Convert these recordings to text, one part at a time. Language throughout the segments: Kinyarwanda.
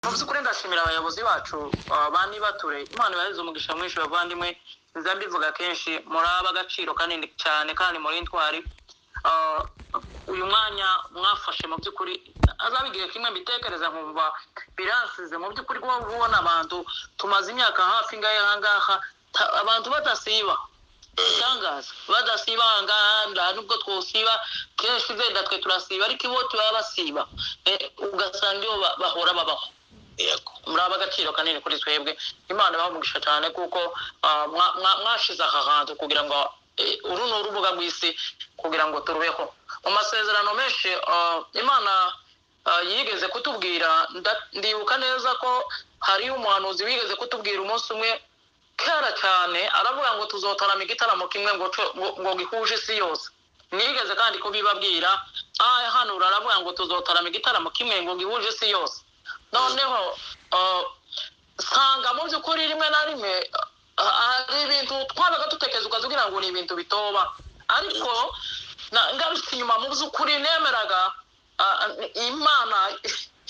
mu by'ukuri ndashimira abayobozi bacu banibature imana ibaheze umugisha mwinshi bavandimwe nza mbivuga kenshi muri ab'agaciro kanini cyane kandi muri ntwari uyu mwanya mwafashe mu by'ukuri azaba igihe kimwe mbitekereza nkumva biransize mu by'ukuri kuba ubona abantu tumaze imyaka hafi ngahe aha ngaha ta- abantu badasiba igitangaza badasiba aha ngaha nta nubwo twosiba kenshi zenda twe turasiba ariko ibo tuba basiba Eh, ugasanga iyo ba- bahora babaho Yego. muri aba agaciro kanini kuri twebwe imana ibaha cyane kuko ah, mwa- mwa- mwashize aha hantu kugira ngo eh, uru ni urubuga rw'isi kugira ngo turubeho mu masezerano menshi ah, imana ah, yigeze kutubwira nda- ndibuka neza ko hariyo umuhanuzi wigeze kutubwira umunsi umwe kera cyane aravuga ngo tuzotarama igitaramo kimwe ngo co- ngo- ngo gihuje isi yose nigeze kandi kubibabwira aha hano aravuga ngo tuzotarama igitaramo kimwe ngo gihuje isi yose noneho uh, usanga mu by'ukuri rimwe na rimwe uh, hari ibintu twabaga dutekereza ukazugira ngo ni ibintu bitoba ariko na- ngarutse inyuma mu by'ukuri nemeraga ah, imana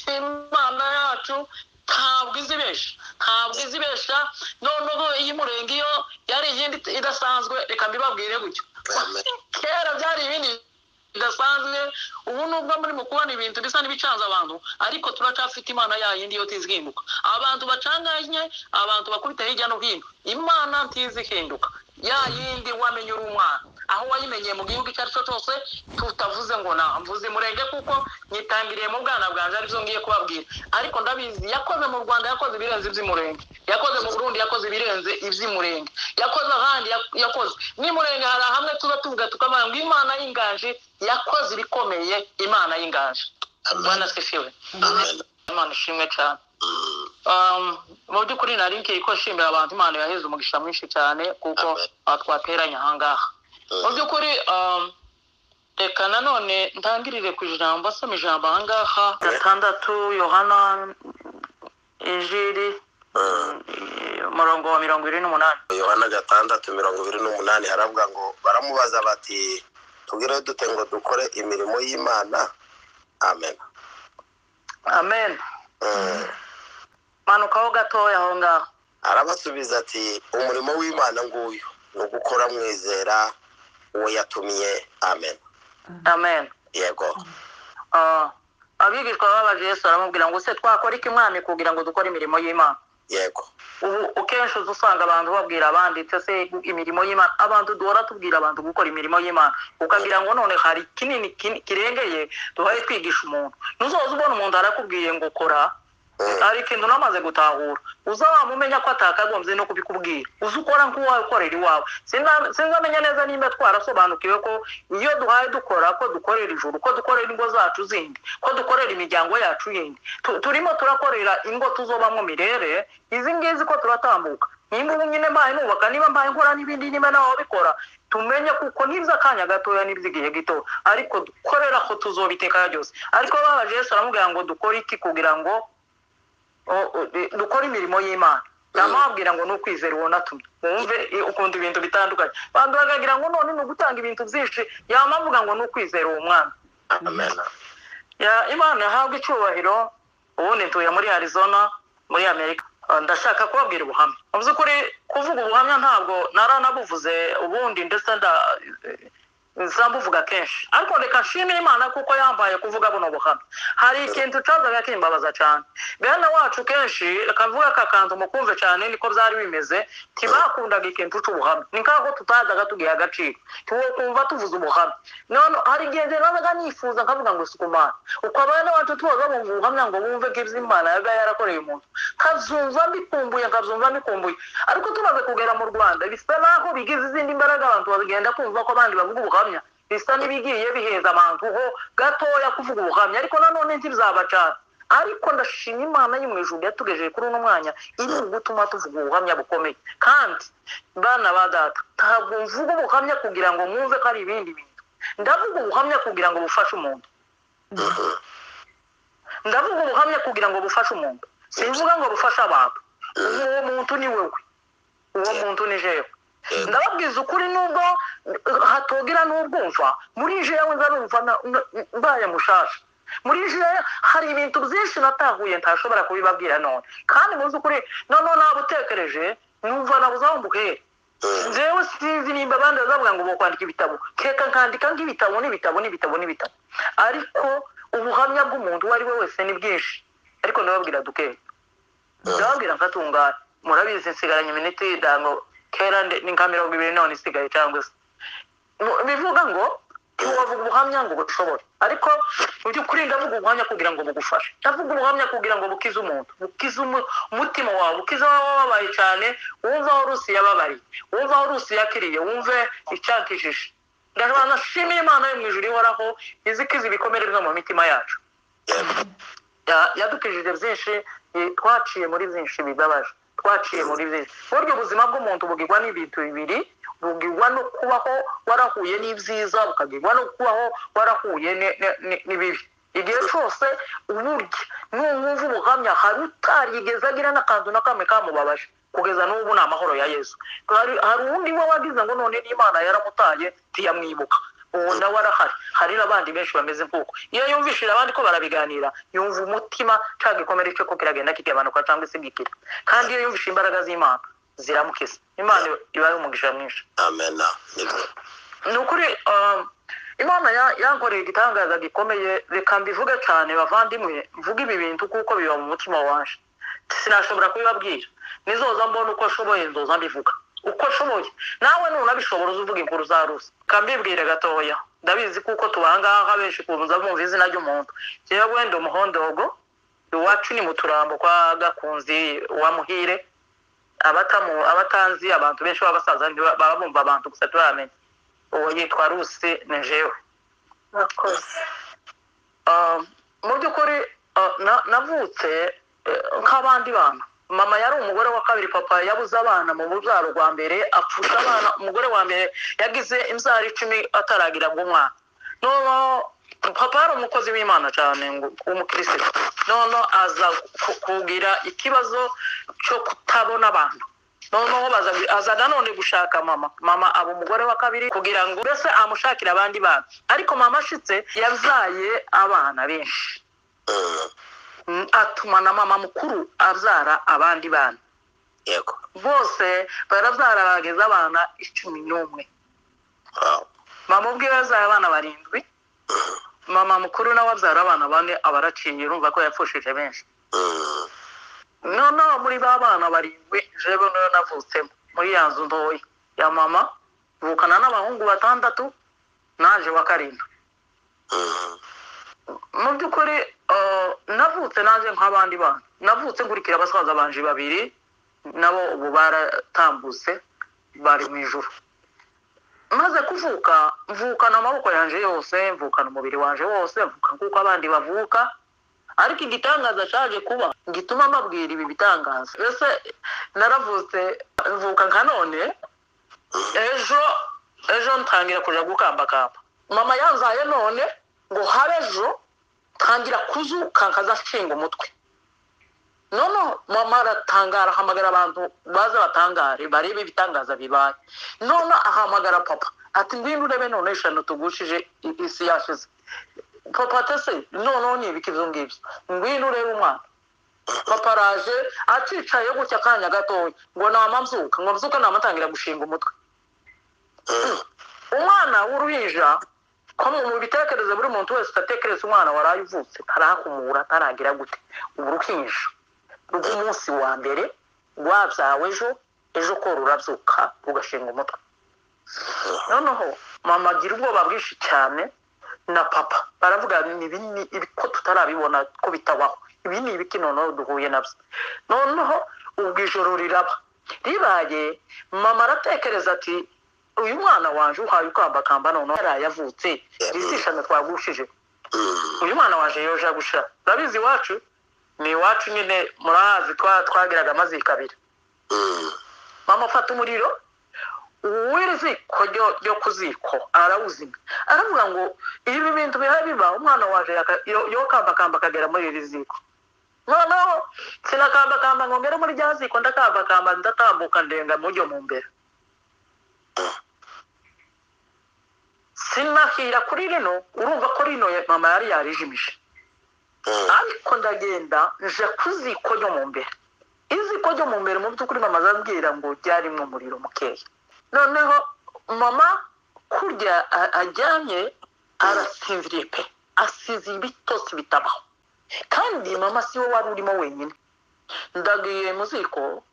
imana yacu ntabwo izi benshi ntabwo izi benshi noneho iyi murenge iyo yari iyindi idasanzwe reka mbibabwire gutyo kera byari ibindi bidasanzwe ubu nubwo murimo kubona ibintu bisa n'ibicanze abantu ariko turacyafite imana ya yindi yo tizihinduka abantu bacanganye abantu bakubita hirya no hino imana ntizihinduka ya yindi wamenye uri umwana aho wayimenyeye mu gihugu icyo ari cyo cyose tutavuze ngo namvuze murenge kuko nyitangiriye mu bwana bwanjye aribyo ngiye kubabwira ariko ndabizi yakoze mu rwanda yakoze ibirenze iby'umurenge yakoze mu burundi yakoze ibirenze iby'umurenge yakoze ahandi yak- yakoze n'imurenge hari hamwe tuba tuvuga tukavuga ngo imana y'inganji yakoze ibikomeye imana y'inganji bwana sifiwe imana ishimwe cyane Um, mu by'ukuri nari ngiye ko nshimira abantu imana yaheze umugisha mwinshi cyane kuko ah, twateranye aha ngaha mu by'ukuri um, reka nanone ntangirire ku ijambo asoma ijambo aha ngaha gatandatu yohana ijiri umurongo wa mirongo ine n'umunani yohana gatandatu mirongo ibiri n'umunani haravuga ngo baramubaza bati tubwire dute ngo dukore imirimo y'imana amen amen Mm. manukaho gatoya aho ngaho arabasubiza ati umurimo w'imana nguyu ni ugukora mwizera uwo yatumiye amen amen yego Ah, abigishwa babaje yesu aramubwira ngo se twakora iki mwami kugira ngo dukore imirimo y'imana yego ubu akenshi uza usanga abantu babwira abandi icyo se imirimo y'imana abantu duhora tubwira abantu gukora imirimo y'imana ukagira ngo none hari kinini kin- kirengeye duhaye twigisha umuntu ntuzoza ubona umuntu arakubwiye ngo kora Mm. hari ikintu namaze gutahura uzamumenya ko atakagombye no kubikubwira uzi ukora nk'uwakorera iwawe Sina- sinzamenya neza nimba twarasobanukiwe ko iyo duhaye dukora ko dukorera ijuru ko dukorera ingo zacu zindi ko dukorera imiryango yacu yindi Tu- turimo turakorera ingo tuzobamo mirere izi ngizi ko turatambuka nimba ubu nyine mbaye nubaka niba mbaye nkora n'ibindi nyine nawe bikora tumenye kuko n'iby'akanya gatoya n'iby'igihe gito ariko dukorera ko tuzobiteka byose ariko babaje yesu aramubwira ngo dukore iki kugira ngo o- o- i- dukora imirimo y'imana ndamubwira ngo ni ukwizera uwo natumye wumve i- ukunda ibintu bitandukanye abantu bakagira ngo none ni ugutanga ibintu byinshi yama avuga ngo ni ukwizera uwo mwana amen Ya- imana yahabwa icyubahiro ubundi ntuye muri arizona muri amerika Ah, ndashaka kubabwira ubuhamya mu by'ukuri kuvuga ubuhamya ntabwo naranabuvuze ubundi ndetse nda zambuvuga kenshi ariko reka nshimire imana kuko yambaye kuvuga buno buhamya hari ikintu cazaga kimbabaza cyane bene wacu kenshi reka mvuge aka kantu mukumve cyane niko byari bimeze ntibakundaga ikintu c'ubuhamya ni nkaho tutazaga tugiha agaciro kumva tuvuze ubuhamya none hari igihe nje nabaga nifuza nkavuga ngo sikumana uko abana bacu tubaza bumva ubuhamya ngo bumve ko iby'imana yaga yarakoreye umuntu kabyumva mbikumbuye nkabyumva mbikumbuye ariko tumaze kugera mu rwanda bisa naho bigize izindi mbaraga abantu bagenda kumva ko abandi bavuga ubuhamya bisa n'ibigiye biheza abantu ho gatoya kuvuga ubuhamya ariko nanone ntibyabacara ariko ndashima imana yo mu ijuru yatugejeje kuri uno mwanya iri gutuma tuvuga ubuhamya bukomeye kandi bana ba data ntabwo mvuga ubuhamya kugira ngo mwumve ko ari ibindi bintu ndavuga ubuhamya kugira ngo bufashe umuntu ndavuga ubuhamya kugira ngo bufashe umuntu simvuga ngo bufashe abantu uwo muntu ni wowe uwo muntu ni jewe ndababwiza ukuri nubwo eh, hatogira n'ubwumva muri jewe nza numva na- na- mbaye mushasha muri jire hari ibintu byinshi natahuye ntashobora kubibabwira none kandi muzi ukuri noneho nabutekereje numva nabuze aho mbuhera njyewe sinzi nimba abandi bazavuga ngo bakwandika ibitabo reka nkandika nk'ibitabo n'ibitabo n'ibitabo n'ibitabo ariko ubuhamya bw'umuntu uwo ari we wese ni bwinshi ariko ndababwira dukeya ndababwira nkatungana murabizi nsigaranye iminota y'indango kera ndi- ni nka mirongo ibiri none isigaye cyangwa se Mu- bivuga ngo ntiwavuga ubuhamya ngo bushobore ariko mu by'ukuri ndavuga ubuhamya kugira ngo bugufashe ndavuga ubuhamya kugira ngo bukize umuntu bukize umu- umutima wawe bukize aho wababaye cyane wumve aho rusi yababariye wumve aho rusi yakiriye wumve icyakijije ndashobora nashimira imana yo mu ijuru ihoraho izi ikiza ibikomere byo mu mitima yacu Ya- yadukijije byinshi i- twaciye muri byinshi bibabaje twaciye muri byinshi burya ubuzima bw'umuntu bugirwa n'ibintu bibiri bugirwa no kubaho warahuye n'ibyiza bukagirwa no kubaho warahuye ne- ne- ne- n'ibibi igihe cyose uburya n'uwumva ubuhamya hari utarigeze agira n'akantu na kamwe kamubabaje kugeza n'ubu ni amahoro ya yesu hari hari uwundi we wagize ngo none n'imana yaramutaye ntiyamwibuka uwo nawe arahari hari n'abandi benshi bameze nk'uko iyo yumvishije abandi ko barabiganira yumva umutima cya gikomere cyo ko kiragenda kigabanuka cyangwa se gikira kandi iyo yumvishije imbaraga z'imana ziramukiza imana ibaye umugisha mwinshi amena nibyo ni ukuri um, imana ya- yankoreye igitangaza gikomeye reka mbivuge cyane bavandimwe mvuge ibi bintu kuko biba mu mutima wanje sinashobora kubibabwira nizoza mbona uko ashoboye nzoza mbivuga uko ashoboye nawe nunabishobora uzuvuga inkuru za rusa kambibwire gatoya ndabizi kuko tubangaha benshi kubuza bumva izina ry'umuntu yewe ndi umuhondogo iwacu ni mu turambo kwa gakunzi wa muhire abatamu abatanzi abantu benshi b'abasaza ntiba- baba bumva abantu gusa turamenya uwo yitwa rusi ni jewe murakoze Ah, mu by'ukuri ah, na- navutse eh, nk'abandi bana mama yari umugore wa kabiri papa yabuze abana mu rubyaro rwa mbere apfusha abana umugore wa mbere yagize imbyaro icumi ataragira ngo umwana noneho papa yari umukozi w'imana cyane ngo- w'umukirisitu noneho aza ku- kugira ikibazo cyo kutabona abantu noneho baza aza nanone gushaka mama mama aba umugore wa kabiri kugira ngo mbese amushakire abandi bana ariko mama ashitse yabyaye abana benshi Mm, atuma na mama mukuru abyara abandi bana yego bose barabyara bageze abana icumi n'umwe Wow. mama ubwe yabyaye abana barindwi mama mukuru nawe abyara abana bane aba araciye urumva ko yapfushije benshi Mm. noneho muri ba bana barindwi jewe niyo navutsemo muri ya nzu ntoya ya mama vukana n'abahungu batandatu naje wa karindwi Mm. mu by'ukuri eh, navutse naje nk'abandi bana navutse nkurikira basaza banje babiri nabo ubu baratambutse bari mu ijuru maze kuvuka mvukana amaboko yanjye yose mvukana umubiri wanjye wose mvuka nk'uko abandi bavuka ariko igitangaza cyaje kuba gituma mbabwira ibi bitangaza mbese naravutse mvuka nka none ejo ejo ntangira kuja gukambakamba mama yanzaye none ngo habe ejo ntangira kuzuka nkaza nshinga umutwe noneho mama aratangara ahamagara abantu baza batangare barebe ibitangaza bibaye none ahamagara papa ati ngwino urebe noneho eshanu tugushije i- isi yashize papa tese noneho ni ibiki ibyo ngibyo ngwino urebe umwana papa araje acicaye gutya akanya gatoya ngo nama mbyuka ngo mbyuka namatangira gushinga umutwe Mm. umwana w'uruhinja ko mu bitekerezo buri muntu wese utatekereza umwana waraye uvutse tarakumura ataragira gute uruhinja rw'umunsi wa mbere rwabyawe ejo ejo ko rurabyuka rugashinga umutwe noneho mama agira ubwoba bwinshi cyane na papa baravuga ni ibi ni ibi ko tutarabibona ko bitabaho ibi ni ibiki noneho duhuye nabyo noneho ubwo ijoro riraba ribaye mama aratekereza ati uyu mwana wanjye uhaye ukambakamba noneho yaraye avutse risishana twagushije Mm. uyu mwana waje yoja gusha urabizi iwacu ni iwacu nyine murahazi twa- twagiraga amaziko abiri Mm. mama afata umuriro uwiri ziko ryo ryo ku ziko arawuzima aravuga ngo ibi bintu bihari biba umwana waje yaka- yo- yokambakamba akagera muri iri ziko noneho sinakambakamba ngo ngere muri rya ziko ndakambakamba ndatambuka ndenga mujyo mu mbere sinahira kuri rino urumva ko rino ya- mama yari yarijimije ariko ndagenda nje ku ziko ryo mu mbere iziko ryo mu mbere mu by'ukuri mama azambwira ngo ryarimo umuriro mukeya noneho mama kurya a- ajyanye arasinziriye pe asize ibitotsi bitabaho kandi mama si we wari urimo wenyine ndagiye mu ziko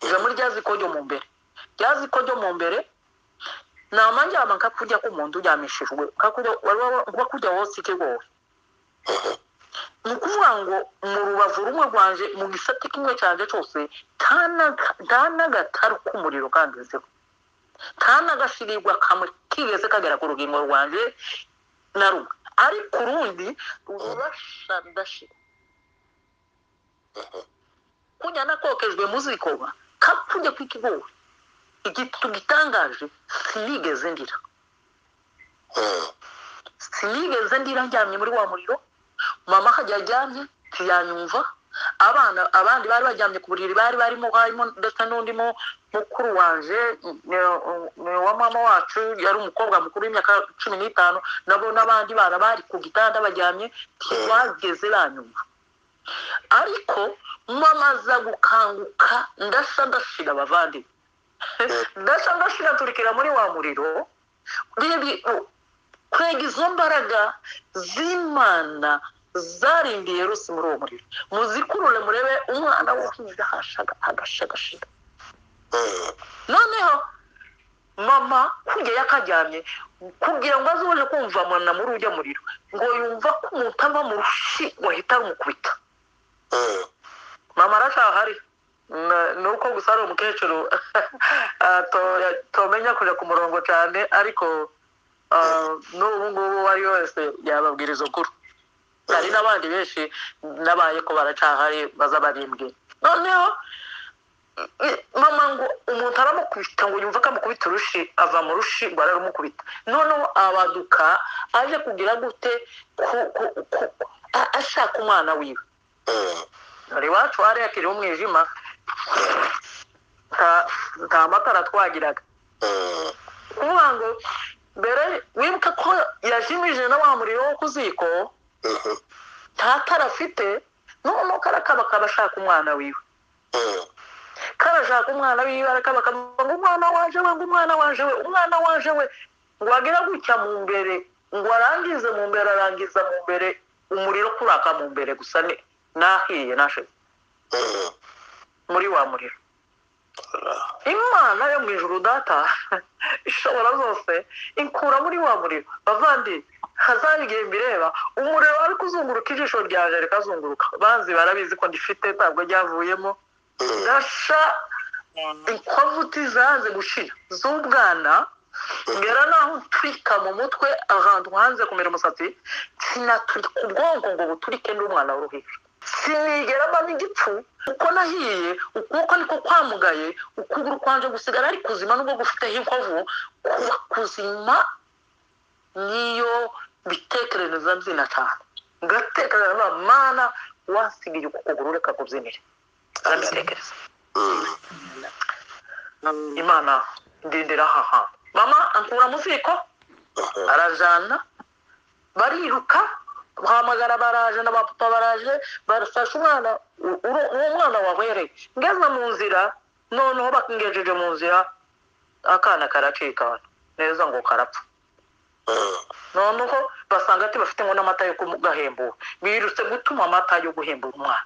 nje muri rya ziko ryo mu mbere rya ziko ryo mu mbere namanjyama nkakurya k'umuntu uryamishijwe kakurya kuba kurya wose ikigowe ni ukuvuga ngo mu rubavu rumwe rwanje mu gisate kimwe cyanjye cyose nta n'aga- nta n'agataru k'umuriro kangezeho nta n'agashirirwa kamwe kigeze kagera ku rugingo rwanjye na rumwe ariko urundi rurasha rudashira kujya nakokejwe mu zikoba kapfujye kw'ikigori igitutu gitangaje sinigeze ndira sinigeze ndira njyamye muri wa muriro mama akajya ajyamye ntiyanyumva abana abandi bari baryamye ku buriri bari barimo harimo ndetse n'undi mu- mukuru wanje ni- ni wa mama wacu yari umukobwa mukuru w'imyaka cumi n'itanu nabo n'abandi bana bari ku gitanda baryamye ntibageze banyumva ariko mama aza gukanguka ndasa ndashira abavandimwe ndasa ndashira turikira muri wa muriro Bibi- kurega izo mbaraga z'imana zarindiye rusi muri uwo muriro muzikurure murebe umwana w'uhinja hashaga agashagashira noneho mama kurya yakaryamye kugira ngo aze uje kumva mwana muri ujya muriro ngo yumva ko umuntu ava mu rushi wahita rumukubita mama aracyahari Na- ni uko gusa ari umukecuru Ah, to- tomenya kujya ku murongo cyane ariko ah, n'ubu ngubu uwo ari we wese yababwiriza ukuri hari n'abandi benshi n'abaye ko baracahari bazabarembwe noneho i- mama ngo umuntu aramukubita ngo yumva ko amukubita urushi ava mu rushi ngo ararumukubita noneho abaduka aje kugira gute ku- ku- ku- a- ashaka umwana wiwe dore iwacu hariya kiri umwijima nta nta matara twagiraga kuvuga ngo mbere wibuke ko yajimije na wa muriro wo ku ziko nta tara afite noneho karakaba kaba ashaka umwana wiwe karashaka umwana wiwe arakaba kaba ngo umwana waje we ngo umwana waje we umwana waje we ngo wagira gutya mu mbere ngo arangize mu mbere arangiza mu mbere umuriro kuraka mu mbere gusa ni nahiye nashe muri wa muriro imana yo mu ijuru data ishobora zose ikura muri wa muriro bavandi hazabe igihe mbireba umuriro wari kuzunguruka ijisho ryanjye rikazunguruka banzi barabizi ko ndifite ntabwo ryavuyemo ndasha inkovuti zanze gushira z'ubwana ngera naho ntwika mu mutwe ahantu hanze kumera umusatsi sinaturika ubwonko ngo buturike n'umwana w'uruhinja sinigera mba n'igipfu uko nahiye ukuboko niko kwamugaye ukuguru kwanje gusigara ari kuzima nubwo gufiteho inkovu kuba kuzima niyo bitekerereza mbyina cyane ngatekereza nka mana wasigaye uku kuguru reka kubyinire arabitekereza imana ndindira aha hantu mama ankura mu ziko arajana bariruka bahamagara baraje na bapapa baraje barafashe umwana u- uru- uwo mwana wahwereye ngeze mu nzira noneho bakingejeje mu nzira akana karacika neza ngo karapfa noneho basanga ati bafite ngo n'amata yo kugahembura birutse gutuma amata yo guhembura umwana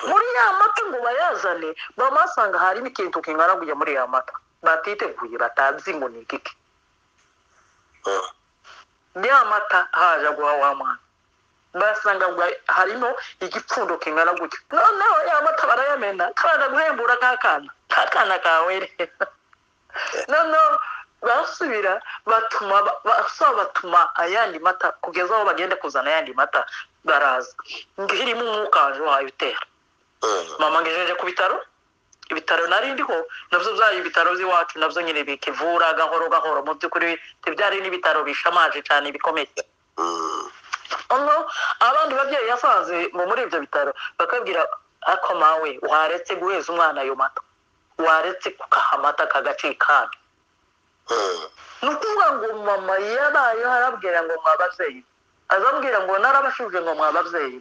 muri ya mata ngo bayazane bamasanga harimo ikintu kingana kujya muri ya mata batiteguye batazi ngo ni ikiki ya mata haje guha wa mwana basanga ngo harimo igipfundo kingana gutya noneho ya mata barayamena kabanza guhembura ka kana ka kana kawe re noneho basubira batuma ba- basaba batuma ayandi mata kugeza aho bagenda kuzana ayandi mata baraza ngirimo umwuka waje wayo utera mama ngejeje ku bitaro ibitaro nari ndiho nabyo byari ibitaro by'iwacu nabyo nyine bikivura gahoro gahoro mu by'ukuri ntibyari n'ibitaro bishamaje cyane bikomeye hano abandi babyeyi yasanze mu muri ibyo bitaro bakabwira ako mawe waretse guheza umwana ayo mata waretse kukaha amata kagacikana ni ukuvuga ngo mama yabayeho arabwira ngo mwababyeyi azambwira ngo narabashije ngo mwababyeyi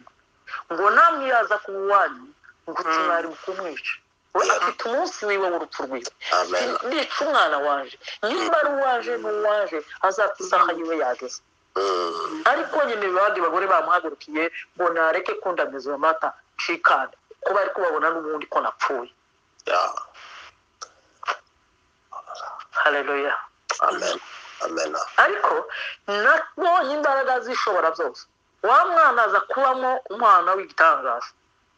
ngo namwe yaza kuba iwanyu ngo mwari mu kumwica we afite umunsi wiwe w'urupfu rwiwe Amen. nica umwana waje niba ari uwaje n'uwaje azapfa isaha yiwe yageze Mm. ariko nyine abandi bagore bamuhagurukiye ngo nareke kundamiza uwo mata nshikane ko bari kubabona n'ubundi ko napfuye Yeah. hareruya Amen. Amen. ariko nabonye imbaraga zishobora zose wa mwana aza kubamo umwana w'igitangaza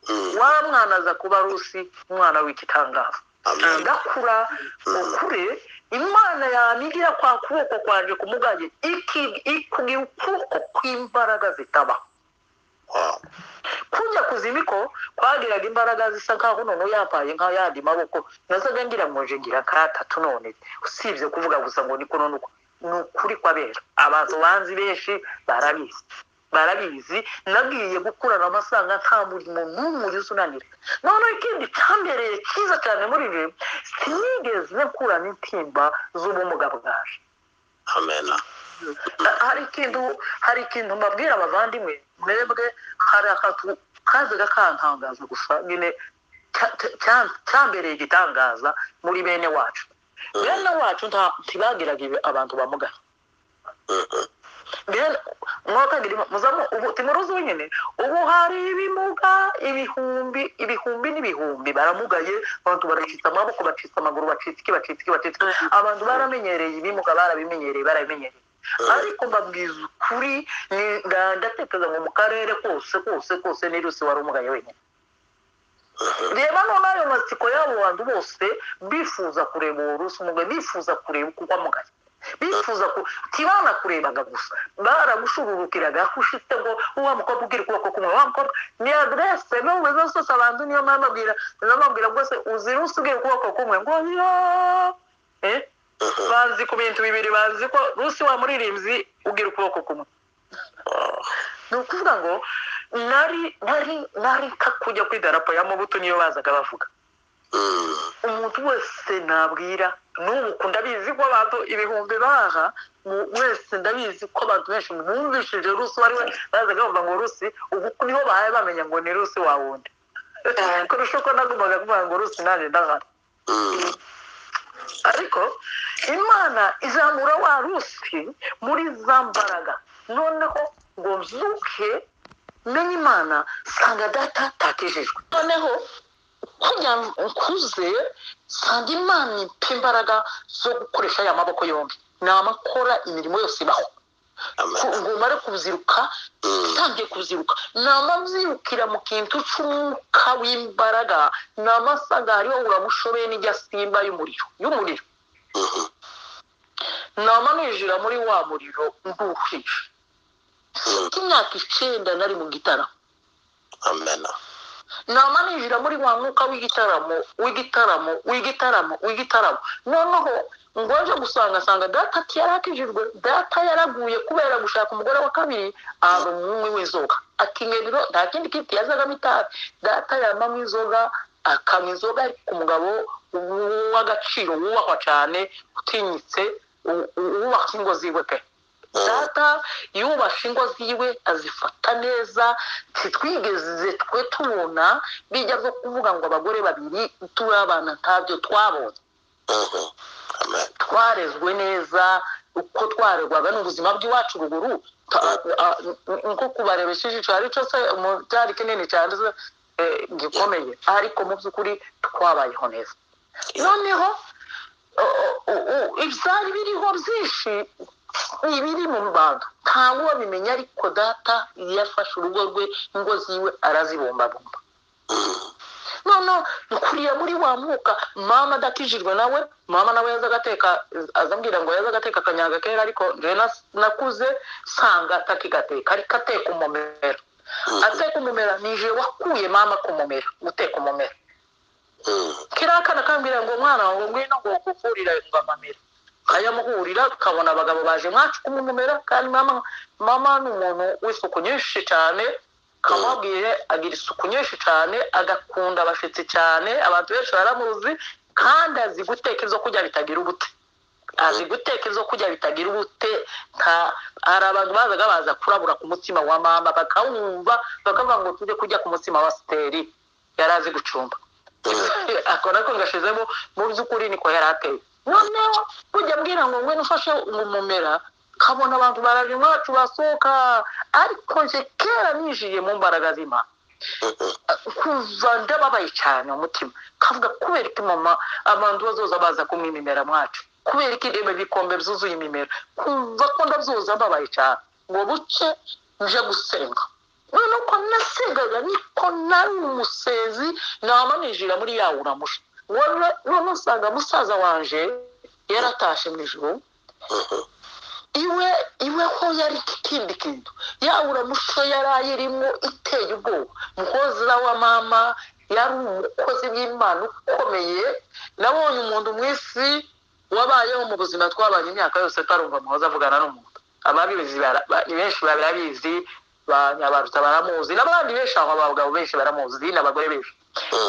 Mm. wa mwana aza kuba rusi umwana w'igitangaza Amen. agakura ukure imana yanigira kwa kuboko kwanje kumuganye iki- ikubwira ukuboko kw'imbaraga zitabaho Wow. kujya kuzimiko kwagiraga imbaraga zisa nkaho none yampaye nka yandi maboko nazaga ngira ngo nje ngira katatu none usibye kuvuga gusa ngo niko none uko ni ukuri kwabera abantu banzi benshi barabizi barabizi nagiye gukurana amafaranga nta murimo n'umwe uriza unanira noneho ikindi cyambereye cyiza cyane muri ibi sinigeze nkurana intimba z'ubumuga bwaje Amen. hari ikintu hari ikintu mbabwira abavandimwe mwebwe hari akantu kazaga kantangaza gusa nyine cya- cya- cya- cyambereye igitangaza muri bene wacu bene wacu nta- ntibagiraga ibi abantu bamugana Mm-mm. Bene- mwakagira ima- muzamo ubu timuruzi wenyine ubu hari ibimuga ibihumbi ibihumbi n'ibihumbi baramugaye abantu baracitse amaboko bacitse amaguru bacitse iki bacitse iki bacitse iki. abantu baramenyereye ibimuga barabimenyereye barabimenyereye ariko mbabwiza ukuri ni- nda- ndatekereza ngo mu karere kose kose kose n'irusi wari umugaye wenyine reba none ayo matsiko y'abo bantu bose bifuza kureba uwo rusi umugaye bifuza kureba uko amugaye bifuza ku tibana kurebaga gusa baragushururukiraga aho ushitse ngo uwa mukobwa ugira ukuboko kumwe wa mukobwa ni adresse n'ubu zose zose abantu niyo mpamvu abwira niyo mpamvu abwira rwose uzira usigaye ukuboko kumwe ngo yo eh bazi ku bintu bibiri bazi ko rusi wa muririmbyi ugira ukuboko kumwe Wow. ni ukuvuga ngo nari nari nari nka kujya ku idarapo ya mobutu niyo bazaga bavuga Mm. umuntu wese nabwira n'ubu ku ndabizi ko abantu ibihumbi baha mu- wese ndabizi ko abantu benshi mwumvishije rusi uwo ari we bazaga bavuga ngo rusi ubu niho bahaye bamenya ngo ni rusi wa wundi kurusha uko nagumaga kuvuga ngo rusi nanjye ndahari Mm. ariko imana izamura wa rusi muri za mbaraga noneho ngo mzuke menye imana sanga data takijijwe noneho kugira ngo nkuze sanga imana impa imbaraga zo gukoresha aya maboko yombi namakora imirimo yose ibaho Amen. ku- ngo umare kubyiruka Mm. utangiye kubyiruka namabyirukira mu kintu cy'umwuka w'imbaraga namasanga hariho uramushobeye n'ijya simba y'umuriro y'umuriro Mhm. nama ninjira muri wa muriro nduhisha Mm. imyaka icyenda nari mu gitaramo Amen. nama ninjira muri wa mwuka w'igitaramo w'igitaramo w'igitaramo w'igitaramo noneho ngo aje gusanga asanga data ati yarakijijwe data yaraguye kubera gushaka umugore wa kabiri aba umwe w'inzoga akingeriro nta kindi kiti yazagamo itabi data yamamo inzoga akanywa inzoga ku mugabo w'agaciro wubahwa cyane utinyitse u- u- wubaka ingo ziwe pe data yubasha ingo ziwe azifata neza ntitwigeze twe tubona bijya byo kuvuga ngo abagore babiri turi abana ntabyo twabonye Mhm. Amen. twarezwe neza uko twarerwaga ni ubuzima bw'iwacu ruguru Ta- a- n- nko kubarebesha ijisho hari cyo se mu- cyari kinini cyane se, eh, gikomeye ariko mu by'ukuri twabayeho neza noneho o- o- o- ibyari biriho byinshi ibiri mu bantu ntabwo babimenya ariko data yafashe urugo rwe ingo ziwe arazibumbabumba Mm. noneho dukuriye muri wa mwuka mama adakijijwe nawe mama nawe yazaga ateka azambwira ngo yazaga ateka akanyaga kera ariko njye nas- nakuze nsanga atakigateka ariko ateka umumero ateka umumero nije wakuye mama ku mumero guteka umumero Mm. kiriya akana kambwira ngo mwana wanjye ngwino ngo kuvurira ingamamira kayamuhurira kabona abagabo baje mwacu kumumumera kandi mama mama ni umuntu w'isuku nyinshi cyane kamubwiye agira isuku nyinshi cyane agakunda abashyitsi cyane abantu benshi baramuzi kandi azi guteka ibyo kurya bitagira ubute azi guteka ibyo kurya bitagira ubute nta hari abantu bazaga baza kurabura ku mutsima wa mama bakawumva bakavuga ngo tujye kurya ku mutsima wa siteri yari azi gucumba akora ko ngashizemo mu by'ukuri niko yari ateye noneho ujya mbwira ngo ngwino ufashe umumera kabona abantu baraje iwacu basohoka ariko nje kera ninjiye mu mbaraga z'imana kuva ndababaye cyane umutima kavuga kubera iki mama abantu bazoza baza kumwe imimera mwacu kubera iki reba ibikombe byuzuye imimera kumva ko ndabyoza mbabaye cyane ngo buke nje gusenga none uko nasengaga niko nari umusenzi nama nijira muri ya uramusha none none usanga musaza wanje yaratashe mu ijoro iwe iwe ho yari ikindi kintu yabura muco yari ayirimo iteye ubwoba muhozira wa mama yari umukozi w'imana ukomeye nabonye umuntu mu isi wabayeho mu buzima twabanye imyaka yose atarumva muhoza avugana n'umuntu ababizi bara- ba- ni benshi barabizi ba nyabaruta baramuzi n'abandi benshi aho abagabo benshi baramuzi n'abagore benshi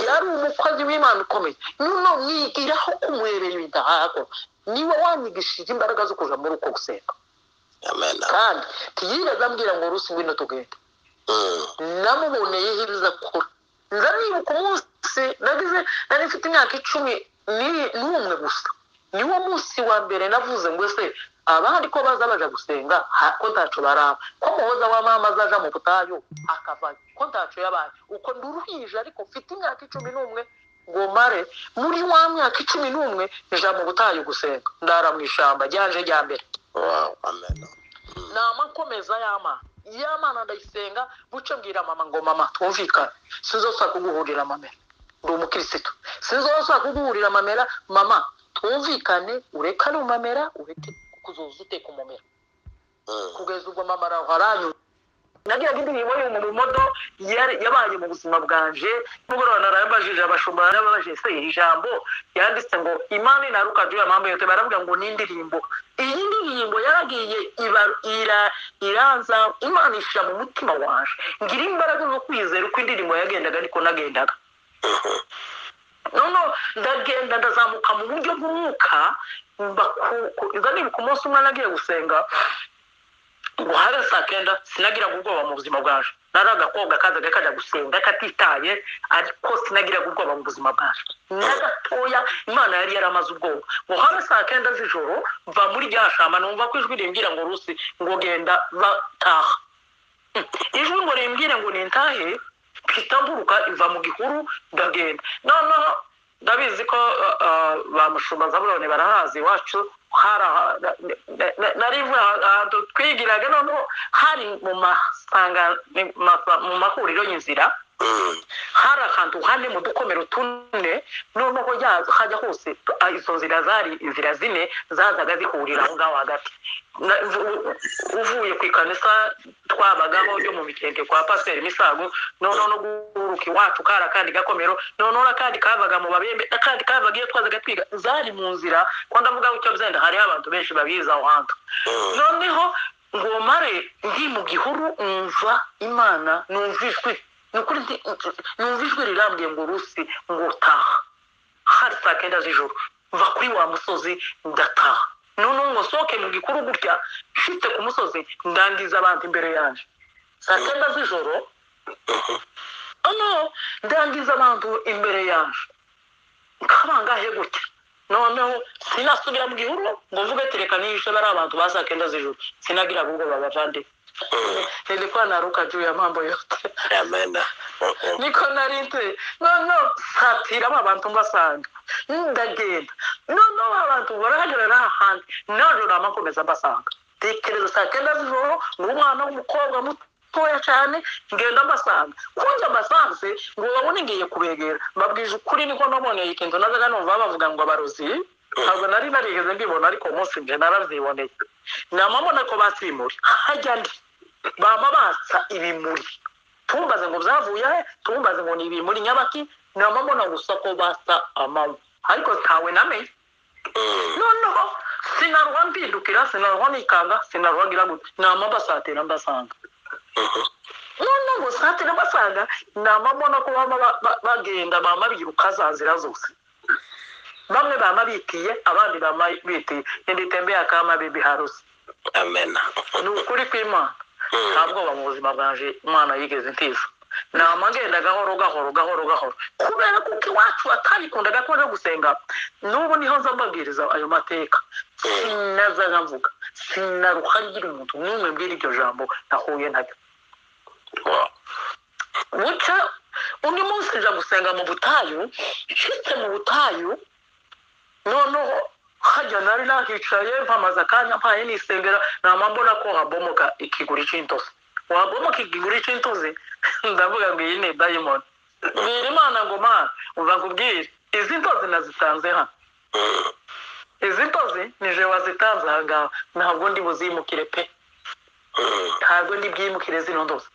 yari umukozi w'imana ukomeye nuno mwigiraho kumurebera ibintu niwe wanyigishije imbaraga zo kuja muri uko gusenga amen kandi ntiyigeze ambwira ngo rusi ngwino tugende Mm, namuboneye hirya kure nza nibuka umunsi nagize nari mfite imyaka icumi ni- n'umwe gusa niwo munsi wa mbere navuze ngo ese abandi ko baza baja gusenga ha- ko ntaco baraba ko muhoza wa mama azaja mu butayu akavayo ko ntaco yabaye uko nduruhije ariko mfite imyaka icumi n'umwe ngo mare muri wa myaka icumi n'umwe nja mu butayu gusenga ndara mu ishamba ryanje rya mbere wow, amen Mm, nama nkomeza y'amana y'amana ndayisenga buce mbwira mama ngo mama twumvikane sinzosaba kuguhurira mamera ndi umukirisitu sinzosaba kuguhurira mamera mama twumvikane ureke ari umamera ureke kuzoza uteka umumera mm, kugeza ubwo mama araho aranyura nagiraga indirimbo yo mu rumodo yari- yabaye mu buzima bwanje mugoroba narabajije abashumba narababajije se iri jambo yanditse ngo imana inaruka juu ya mambo yote baravuga ngo ni indirimbo iyi ndirimbo yaragiye iba- ira- iranza imana ishira mu mutima wanje ngira imbaraga zo kwizera uko indirimbo yagendaga ariko nagendaga noneho ndagenda ndazamuka mu buryo bw'umwuka mba ku- ku- iza nibuka umunsi umwe nagiye gusenga ngo habe saa kenda sinagiraga ubwoba mu buzima bwaje nari agakobwa kazaga kajya gusenga katitaye ariko sinagiraga ubwoba mu buzima bwaje na gatoya imana yari yaramaze ubwoba ngo habe saa kenda z'ijoro mva muri rya shamba numva ko ijwi rimbwira ngo rusi ngo genda bataha ijwi ngo rimbwire ngo nintahe mpita mburuka iva mu gihuru ndagenda noneho ndabizi ko uh, uh, ba mushumba zabuloni barahazi iwacu hari aha- na- na- na- nari mvuye aha- ahantu twigiraga noneho hari mu masanga- mu mahuriro y'inzira mm, hari ahantu hane mu dukomero tune noneho ya- hajya hose ah, izo nzira zari inzira zine zazaga zihurira aho ngaho hagati Na- u- uvuye ku ikanisa twabagaho yo mu mikende kwa pasiteri misago noneho no guhuruka iwacu kari akandi gakomero noneho n'akandi kavaga mu babembe n'akandi kavaga iyo twazaga twiga zari mu nzira ko ndavuga icyo byenda hariho abantu benshi babizi aho hantu mm, noneho ngo mare ndi mu gihuru numva imana numva ijwi ni ukuri ndi- numva ijwi rirambwiye ngo rusi ngo taha hari saa kenda z'ijoro mva kuri wa musozi ndataha noneho ngo sohoke mu gikuru gutya nshitse ku musozi ndangiza abantu imbere yanjye saa kenda z'ijoro noneho ndangiza abantu imbere yanjye kabangahe gutya noneho sinasubira mu gihuru ngo mvuge ati reka nihishe bari abantu ba saa kenda z'ijoro sinagira ubwoba bavande mm, nilikuwa naruka juu ya mambo yote amen Mm, mm, niko nari nte noneho satiramo abantu mbasanga ndagenda noneho abantu barahagera ari ahandi naje nama nkomeza mbasanga tekereza saa kenda z'ijoro ni umwana w'umukobwa mutoya cyane ngenda mbasanga kunjya mbasanze ngo babone ngiye kubegera mbabwije ukuri niko naboneye ikintu nazaga numva bavuga ngo abarozi ntabwo nari narigeze mbibona ariko uwo munsi nje narabyiboneye namabona ko basimuri hajya ndi bama batsa ibimuri tumbaze ngo byavuye he tumbaze ngo ni ibi muri nyabaki namabona gusa ko basa amanywa ariko ntawe namenye mm, noneho sinarwa mpindukira sinarwa nikanga sinarwa ngira gute nama mbasatira mbasanga mhm, none ngo satira mbasanga namabona ko bama ba- ba- bagenda bama biruka za nzira zose bamwe bama bitiye abandi bama bitiye niditembera kama bibi harusi amena ni ukuri kw'imana nta bwoba mu buzima bwanje umwana yigeze ntiza nama ngenda gahoro gahoro gahoro gahoro kubera kuko iwacu atabikundaga ko no gusenga n'ubu niho nza mbabwiriza ayo mateka sinaza nkavuga sinaruha ngira umuntu n'umwe mbwira iryo jambo nahuye naryo Wa- bucya undi munsi nja gusenga mu butayu nshyitse mu butayu noneho hajya nari nahicaye mpamaze akanya mpaye nisengera nama mbona ko habomoka ikiguri cy'intozi wabomoka ikiguri cy'intozi ndavuga ngo iyi ni dayimoni mbwira imana ngo mana uva nkubwire izi ntozi nazitanze hano Mm. izi ntozi nije wazitanze aha ngaha ntabwo ndi buzimukire pe Mm. ntabwo ndi bwimukire zino ndozi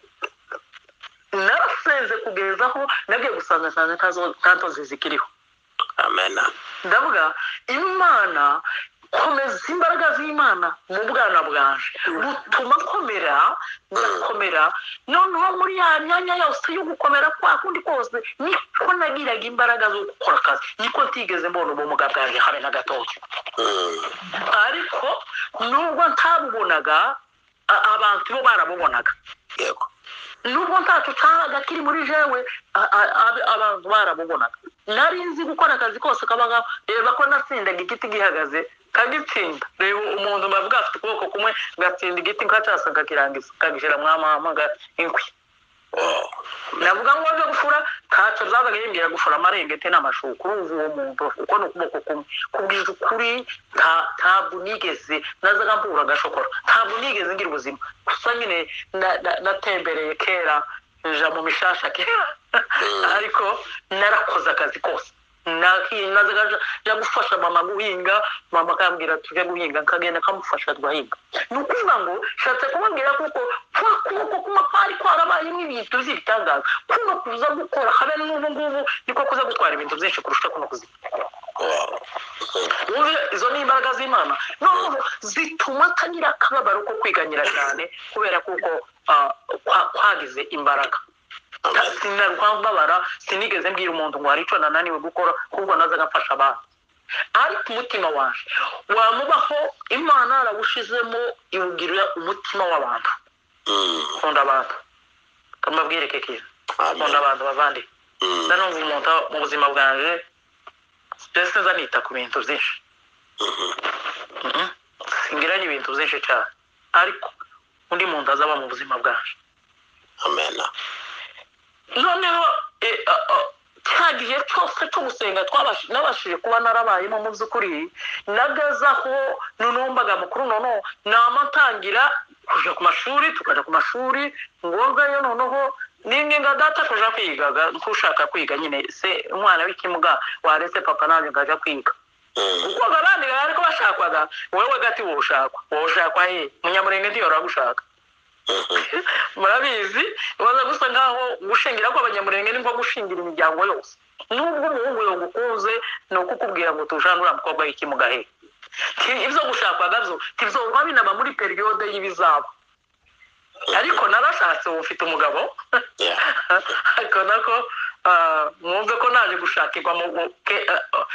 narasenze kugeza aho nagiye gusanga nsanga ntazo- nta ntozi zikiriho amena ndavuga imana komeza imbaraga z'imana mu bwana bwanje butuma nkomera ngakomera noneho muri ya myanya yose yo gukomera kwa kundi kose niko nagiraga imbaraga zo gukora akazi niko ntigeze mbona ubumuga bwanjye habe na gatoya Mm. ariko nubwo ntabubonaga a- abantu bo barabubonaga yego nubwo ntacyo cyahaga kiri muri jewe a- a- ab- abantu baramubonaga nari nzi gukora akazi kose kabaga reba ko natsindaga igiti gihagaze kagitsinda reba umuntu bavuga afite ukuboko kumwe gatsinda igiti nkacasa kakirangiza kagishyira mwamamaga inkwi Wa- navuga ngo waje gufura ntacyo zabaga yimbwira gufura amarengete n'amashuka urumva uwo muntu uko ni ukuboko kumwe kubwije ukuri nta- ntabwo nigeze nazaga mbura agashokora ntabwo nigeze ngira ubuzima gusa nyine na- na- natembereye kera nja mu mishasha kera ariko narakoze akazi kose Nahi- nazaga nja- nja gufasha mama guhinga mama akambwira tujye guhinga nkagenda nkamufasha tugahinga ni ukuvuga ngo nshatse kubabwira kuko kwa kuboko kuma kwari kwarabayemo ibintu by'ibitangaza kuno kuza gukora habe n'ubu ngubu niko kuza gutwara ibintu byinshi kurusha kuno kuzi Wa- wumve izo ni imbaraga z'imana noneho zituma atagira akababaro ko kwiganyira cyane kubera kuko ah, kwa- kwagize imbaraga amena sinarwambabara sinigeze mbwira umuntu ngo hari icyo nananiwe gukora ahubwo nazaga mfasha abantu ariko umutima waje wamubaho imana yarawushizemo iwugirira umutima w'abantu Mm. kunda abantu kamabwire kekira kunda amena abantu bavandi Mm. ndanumva umuntu mu buzima bwanje mbese nza nita ku bintu byinshi Mhm. Mhm. singiranye ibintu byinshi cyane ariko undi muntu azaba mu buzima bwanje amena noneho eh, ah, ah, cya gihe cyose cyo gusenga twabashi- nabashije kuba narabayemo mu by'ukuri nageze aho noneho mbaga mukuru noneho nama ntangira kujya ku mashuri tukajya ku mashuri ngombwayo noneho n'inginga data kuja kwiga ga- nk'ushaka kwiga nyine se umwana w'ikimuga waretse papa nanjye ngaja kwiga Mm. kuko abandi bariko bashakwaga wewe gati woshakwa woshakwa he munyamurenge ndiyo ragushaka Mhm. murabizi baza gusa nkaho gushingira kw'abanyamurenge ni nko gushingira imiryango yose nubwo umuhungu yagukunze ni uko ukubwira ngo tujane uriya mukobwa y'ikimugahe ibyo gushakwaga byo ntibyorwa binaba muri periyode y'ibizaba ariko narashatse ubu mfite umugabo Yeah. ariko nako ah, mwumve ko naje gushakirwa mu mu- ke- ah, ah,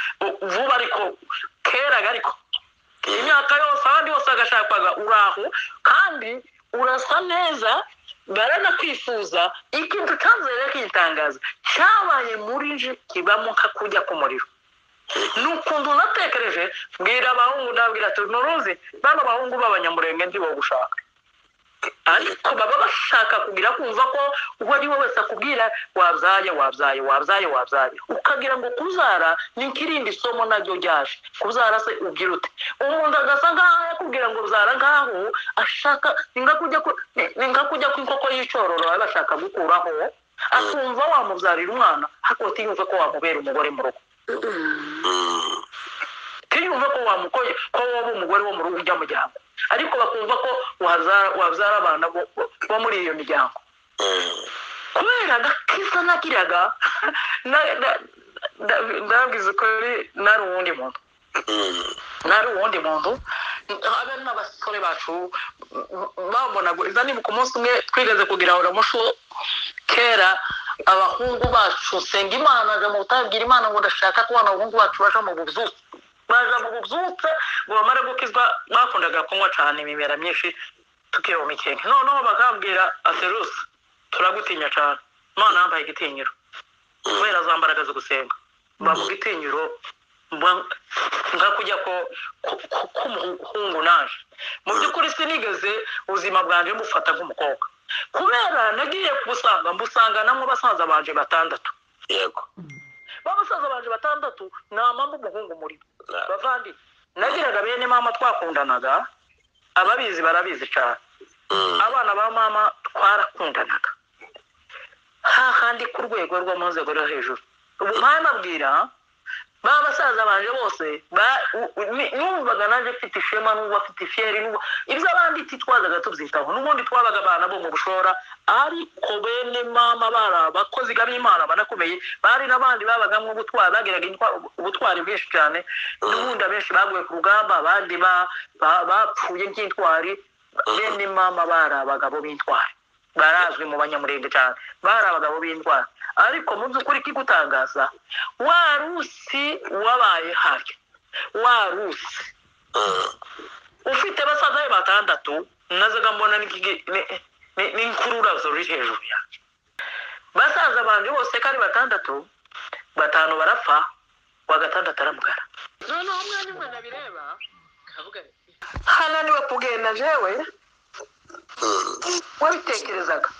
vuba ariko keraga ariko Mm. imyaka yose abandi bose bagashakwaga uraho kandi urasa neza baranakwifuza ikintu cyanze rero kitangaza cyabaye muri nje kibamo nka kujya ku muriro ni ukuntu natekereje mbwira abahungu ndabwira ati nturuzi bano bahungu b'abanyamurenge ndi bo gushaka ariko baba bashaka kugira kumva ko uwo ari we wese akubwira wabyaye wabyaye wabyaye wabyaye ukagira ngo kuzara ni nk'irindi somo naryo ryaje kuzara se ubwira ute umuntu agasa nk'aho yakubwira ngo uzara nk'aho ashaka ni nka kujya ku- ni- ni nka kujya ku inkoko y'icyororo baba bashaka gukuraho akumva wamubyarira umwana ariko utiyumve ko wamubera umugore mu rugo Mm. ntiyumve ko wamukoye ko wowe umugore wo mu rugo ujya mu muryango ariko bakumva ko waza- wabyara abana bo bo muri iyo miryango Mm. kubera agakiza nagiraga na- na- na- ndabwiza ukuri nari uwundi muntu Mm. nari uwundi muntu habe n'abasore bacu bambonaga iza nibuka umunsi umwe twigeze kugira ngo mushu kera abahungu bacu senga imana aje mu butabwira imana ngo ndashaka kubona abahungu bacu baja mu bubyutse baja mu bubyutse ngo bamare gukizwa bakundaga kunywa cyane imimera myinshi tukihoma ikintu noneho bakambwira aserusi turagutinya cyane imana yambaye igitinyiro kubera za mbaraga zo gusenga mba mu gitinyiro mba- nga kujya ko ku- ku- k'umuhungu naje mu by'ukuri sinigeze ubuzima bwanjye mbufata nk'umukobwa kubera nagiye kubusanga mbusangana mu basaza banje batandatu yego ba basaza banje batandatu nta mpamvu umuhungu muri bo Na- bavandi nagiraga bene mama twakundanaga ababizi barabizi cyane Mm, abana ba mama twarakundanaga hahandi ku rwego rwo mu nzego rwo hejuru ubu mpanabwira ba basaza banje bose ba- u- u- ni- numvaga naje mfite ishema n'ubu afite ifiyeri n'ubu- ibyo abandi titwazaga tubyitaho n'ubundi twabaga abana bo mu bushora ariko bene mama bari abakozi b'imana banakomeye bari n'abandi babagamwe ubutwari bagiraga intwa- ubutwari bwinshi cyane n'ubundi abenshi baguye ku rugamba abandi ba- ba- bapfuye by'intwari bene mama bari abagabo b'intwari barazwi mu banyamurenge cyane bari abagabo b'indwara ariko mu by'ukuri kigutangaza wa rusi wabaye hafi wa rusi mm, ufite basaza be batandatu nazaga mbona n'igi- ni- ni- n'inkururazo riri hejuru yanjye basaza banjye bose ko ari batandatu batanu barapfa wa gatandatu aramugara noneho umwanya umwe nabireba hananiwe kugenda jewe mm. wabitekerezaga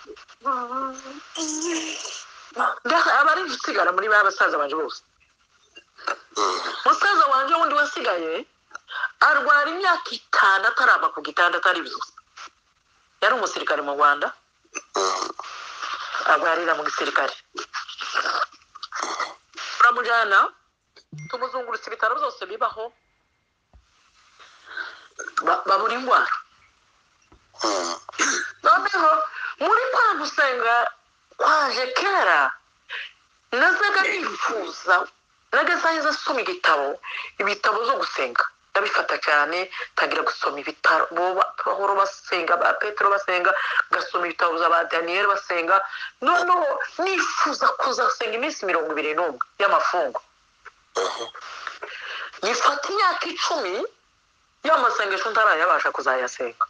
Ndaha- aba ari gusigara muri ba basaza banje bose musaza wanjye wundi wasigaye arwara imyaka itanu ataramba ku gitanda atari byose yari umusirikare mu rwanda arwarira mu gisirikare turamujyana tumuzungurutsa ibitaro byose bibaho ba- babura indwara noneho muri kwa gusenga kwaje kera nazaga nifuza nagasahize asoma igitabo ibitabo zo gusenga ndabifata cyane tangira gusoma ibitabo ba- pawulo basenga ba petero basenga gasoma ibitabo bya ba daniyeli basenga noneho nifuza kuzasenga iminsi mirongo ibiri n'umwe y'amafungo gifata imyaka icumi y'amasengesho ntarayabasha kuzayasenga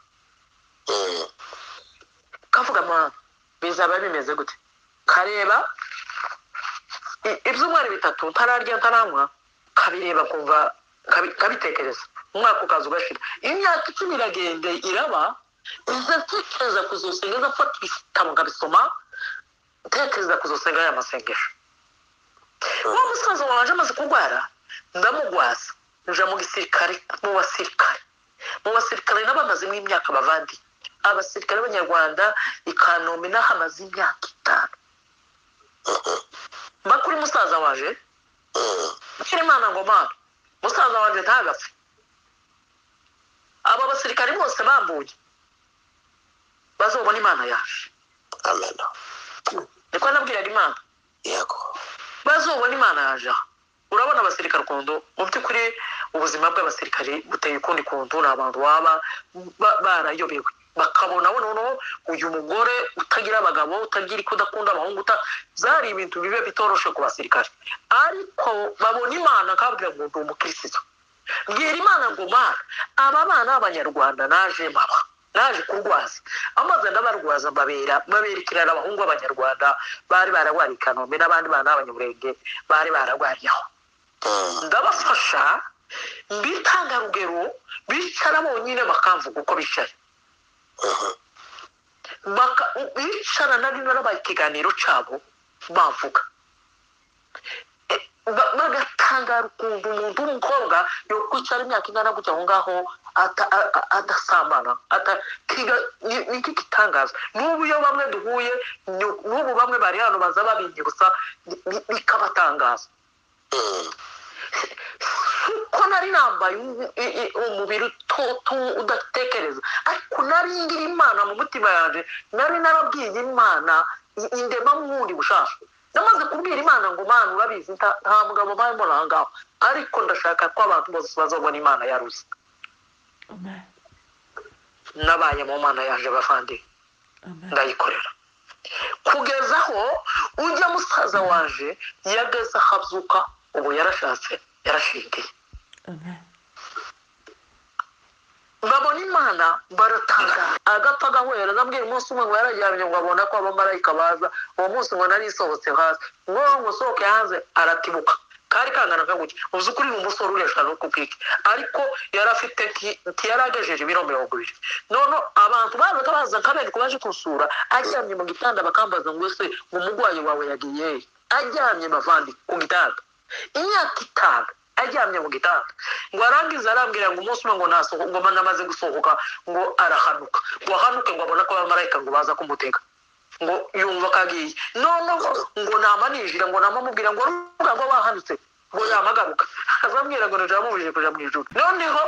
kavuga mwana bizaba bimeze gute kareba i- ibyumweru bitatu ntararya ntaranywa kabireba kumva kabi- kabitekereza umwaka ukaza ugashira imyaka icumi iragenda iraba iza ntekereza kuzosenga iza mfata ibitabo nkabisoma ntekereza kuzosenga ya masengesho wa musaza wanje amaze kurwara ndamugwaza nja mu gisirikare mu basirikare mu basirikare nabo amazemo imyaka bavandi abasirikare b'abanyarwanda i kanombe n'aho amaze imyaka itanu mba kuri musaza waje mbwira imana ngo mana musaza waje ntagapfe aba basirikare bose bambuye bazobona imana yaje amen niko nabwiraga imana yego bazobona imana yaje aha urabona abasirikare ukuntu mu by'ukuri ubuzima bw'abasirikare buteye ukundi kuntu ni abantu baba ba- barayobewe bakabona noneho uyu mugore utagira abagabo utagira icyo udakunda abahungu uta byari ibintu biba bitoroshe ku basirikare ariko babona imana kabwira ngo ndi umukirisitu mbwira imana ngo mana aba bana b'abanyarwanda naje maba naje kurwaza amaze ndabarwaza mbabera mbaberekerera abahungu b'abanyarwanda bari bararwariye i kanombe n'abandi bana b'abanyamurenge bari bararwariye aho ndabafasha mbitanga rugero bicara bonyine bakamvuga uko bicaye Baka- bicara nari narabaye ikiganiro cyabo bavuga E, ba- bagatangara ukuntu umuntu w'umukobwa yokwicara imyaka ingana gutya aho ngaho ata- a- a- adasambana ata- kiga- ni- ni iki gitangaza n'ubu iyo bamwe duhuye ni- n'ubu bamwe bari hano baza babinyibusa bi- bi- bikabatangaza ko nari nambaye u- i- i- umubiri utoto udatekereza ariko nari ngira imana mu mutima yanjye nari narabwiye imana i- indema mwundi bushasha namaze kubwira imana ngo mana urabizi nta nta mugabo mpayemo nangaho ariko ndashaka ko abantu bose bazabona imana yaruzi nabaye mu mana yaje bavandi Amen. ndayikorera kugeza aho ujya musaza waje yageze ahabyuka ubu yarashatse yarashingiye babona imana baratangara agapfa agahwera ndabwira umunsi umwe ngo yararyamye ngo abona ko abamarayika baza uwo munsi ngo nari isohotse hasi ngo ngo usohoke hanze aratibuka kari kangana ka gutya uzi ukuri ni umusore uresha no kubwike ariko yari afite nti- nti yari agejeje ibiro mirongo ibiri none abantu bazaga baza nkaberwa baje kusura aryamye mu gitanda bakambaza ngo ese umurwayi wawe yagiye he?" aryamye bavandi ku gitanda imyaka itanu aryamye mu gitanda ngo arangize arambwira ngo umunsi umwe ngo nasoho ngo namaze gusohoka ngo arahanuka ngo ahanuke ngo abone ko abamarayika ngo baza kumutega ngo yumva ko agiye noneho ngo nama ninjira ngo nama mubwira ngo ruvuga ngo wahanutse ngo yamagaruka azambwira ngo nijoro amubujije kuja mu ijuru noneho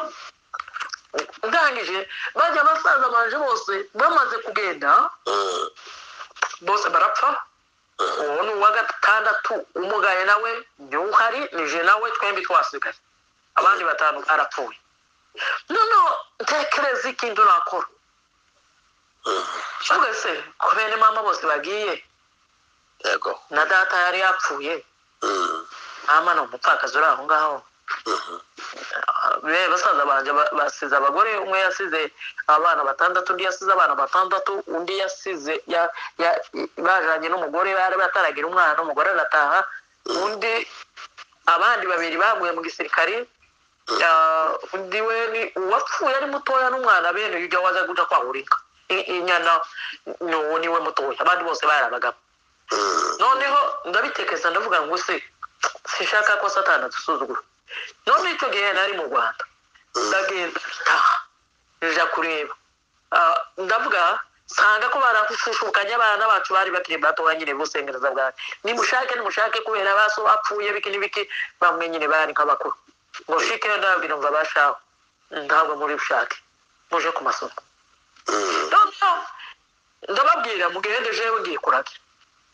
ndangije bajya abasaza banje bose bamaze kugenda bose barapfa uwo ni uwa gatandatu umugaye nawe niwe uhari nije nawe twembi twasigaye abandi batanu barapfuye noneho ntekereza ikintu nakora twese ko bene mama bose bagiye yego na data yari yapfuye Mm, mama ni umupfakazi uri aho ngaho mhm, be basaza banje ba- basize abagore umwe yasize abana batandatu undi yasize abana batandatu undi yasize ya, ya, bajanye n'umugore bari bataragira umwana umugore arataha undi abandi babiri baguye mu gisirikari Ah, undi we ni uwapfuye ari mutoya n'umwana bene ujya waza guca kwahurika I- inyana ni uwo niwe mutoya abandi bose bari abagabo mm, noneho ndabitekereza ndavuga ngo se sinshaka ko satani adusuzugura none icyo gihe nari mu rwanda ndagenda ndaha nja kureba Ah, ndavuga nsanga ko barafushukanye abana bacu bari bakiri batoya nyine busengereza bwanjye nimushake nimushake kubera baso bapfuye biki n'ibiki bamwe nyine bari nk'abakuru ngo shike ndabwira umva bashaho ntabwo muri bushake muje ku masomo mm, noneho ndababwira mugende jewe ngiye kuragira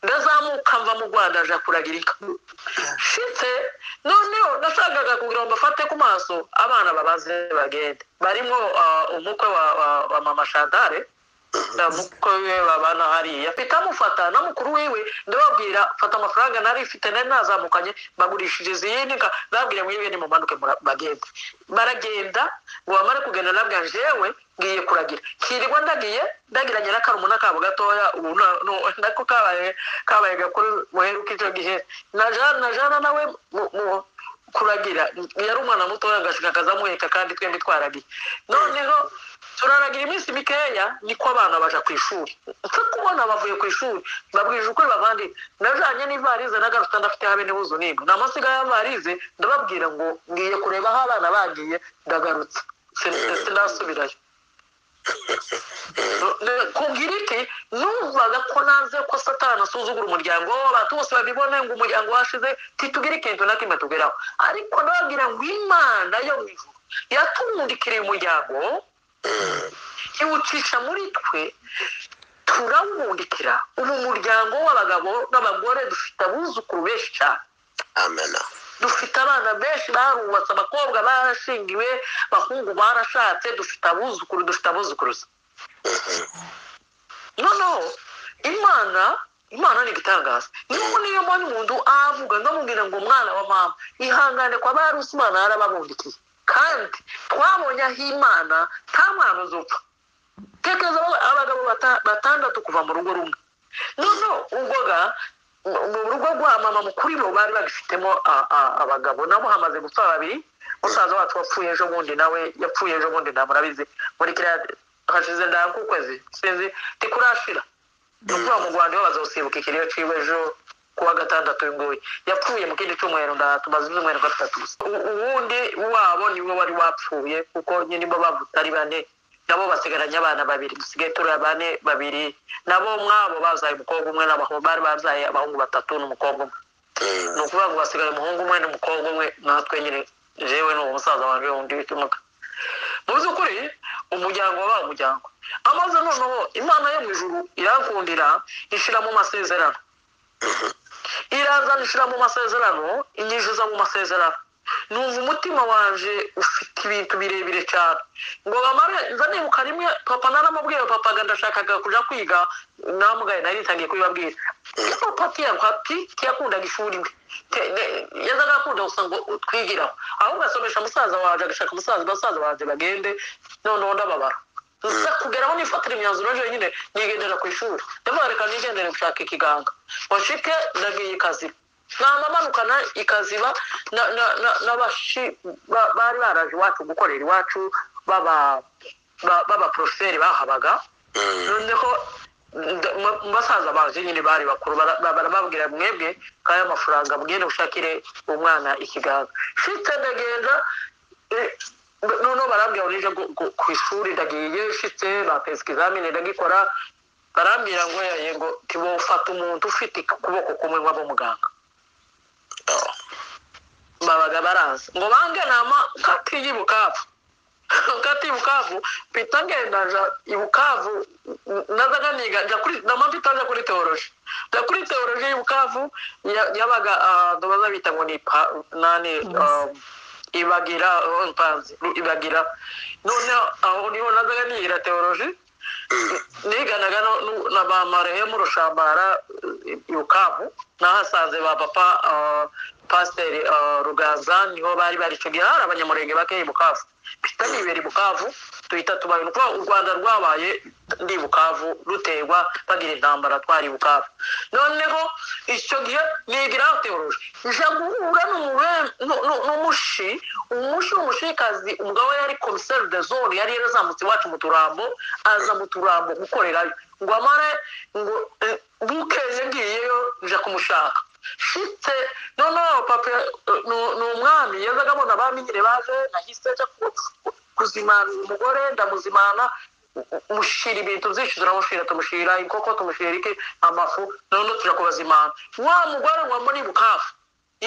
ndazamuka mva mu rwanda aja kuragira inka shitse noneho nashakaga kugira ngo mbafate ku maso abana babaze bagende barimo ah, umukwe wa, wa, wa mama shantare na mukwe we babana hariya mpita amufata na mukuru wiwe ndababwira fata amafaranga nari mfite nari nazamukanye mbagurishije izindi nka nababwira ngo ibindi mumanuke mura- bagende baragenda ngo bamare kugenda nabwira jewe ngiye kuragira kirirwa ndagiye ndagira nyirakarumuna kabo gatoya ubu na- nu- nako kabaye kabaye gakuru muheruka icyo gihe na jana na jana nawe mu- mu- kuragira yari umwana mutoya agashika akazamuheka kandi twembi twaragiye noneho turaragira iminsi mikeya niko abana baja ku ishuri nsa kubona bavuye ku ishuri babwije ukuri bavandi najanye n'ivarize n'agaruta ndafite habe n'ihuzu n'imwe namasiga y'avarize ndababwira ngo ngiye kureba aho abana bagiye ndagarutse Sin- sindasubirayo kugira iki numvaga ko nanze ko satani asuzugura umuryango w'abantu bose babibone ngo umuryango washize titugire ikintu na kimwe tugeraho ariko ndababwira ngo imana yo mu ijuru yatundikiriye umuryango iwucisha muri twe turawubundikira ubu umuryango w'abagabo n'abagore dufite abuzukuru benshi cyane amena dufite abana benshi barubatse abakobwa barashingiwe abahungu barashatse dufite abuzukuru dufite abuzukuruza noneho imana imana ni igitangaza niyo niyo mbona umuntu avuga ndamubwira ngo umwana wa mama ihangane kwa barusi imana yarababundikiye kandi twabonye aho imana nta mwana uzupfa tekereza aba- abagabo bata- batandatu kuva mu rugo rumwe noneho ubwo ga mu- mu rugo rwa mama mukuru bo bari bagifitemo a- a- abagabo nabo hamaze gupfa babiri musaza wacu wapfuye ejo bundi nawe yapfuye ejo bundi nta murabizi muri kiriya hashize ndakukwezi sinzi ntikurashira ni ukuvuga mu rwanda iyo bazosibuka ikiriyo ciwe ejo kuwa gatandatu uyunguyu yapfuye mu kindi cyumweru nda tumaze ibyumweru nka bitatu gusa U- uwundi wabo niwe wari wapfuye kuko nyine bo bavutse ari bane nabo basigaranye abana babiri dusigaye turi abane babiri nabo mwabo bazaye umukobwa umwe n'abahungu bari bazaye abahungu batatu n'umukobwa umwe ni ukuvuga ngo basigaye umuhungu umwe n'umukobwa umwe natwe nyine jewe ni umusaza wanjye wundi witimuka mu by'ukuri umuryango wabaye umuryango amaze noneho imana yo mu ijuru irakundira ishyira mu masezerano irazana ishyira mu masezerano inyinjiza mu masezerano numva umutima wanje ufite ibintu birebire cyane ngo bamara nza nibuka rimwe papa naramubwiye papa ngo ndashakaga kujya kwiga namugaye nari ntangiye kubibabwira iyo papa ati tiyakundaga ishuri we Te- ne- yazaga akunda gusa ngo twigiraho ahubwo asomesha musaza wanjye agashaka musaza basaza banjye bagende noneho ndababara nza kugeraho nifatira imyanzuro ejo nyine nigendera ku ishuri ndavuga reka nigendere gushaka ikiganga washike ndagiye ikaziba namamanukana ikaziba na- na- na- n'abashi ba- bari baraje iwacu gukorera iwacu baba- ba- b'abaporoferi bahabaga noneho nda- mu- mu basaza banje nyine bari bakuru bara- bara- barababwira mwebwe kaya amafaranga mugende gushakire umwana ikiganga shitse ndagenda eh, n- noneho barambwira ngo nije gu- gu- ku ishuri ndagiye shitse bapesa ikizamini ndagikora barambwira ngo yaye ngo ufata umuntu ufite ukuboko kumwe ngo abe muganga babaga baraza ngo bange nama katiye ibukavu katiye ibukavu mpita ngenda nja ibukavu nazaga niga nja kuri nama mpita nja kuri teoroji nja kuri teoroji y'ibukavu ya- yabaga ah, baza bita ngo ni pa nani ah, ibagira oh, mpanzi Ru- ibagira noneho aho niho nazaga nigira teoroji niganaga no- nu- na ba marehemu rushambara eh, ibukavu nahasanze ba papa ah, pasiteri ah, ruganza niho bari baricungiye hari abanyamurenge bakeya i bukavu mpita nibera i bukavu duhita tubaye ni ukuvuga u rwanda rwabaye ndi i bukavu ruterwa bagira intambara twari i bukavu noneho icyo gihe nigiraho teoroji nja guhura n'umure- nu- nu- n'umushi umushi w'umushikazi umugabo we yari komiseri de zone yari yarazamutse iwacu mu turambo aza mu turambo gukorerayo ngo amare ngo eh, bukeye ngiyeyo nja kumushaka shitse noneho papa eh, nu- ni umwami yazaga abona baminyire baje nahise nja ku- kuzimana umugore ndamuzimana mushira ibintu byinshi turamushira tumushira inkoko tumushira iki amafu noneho tuja kubazimana wa mugore wamba ni bukafu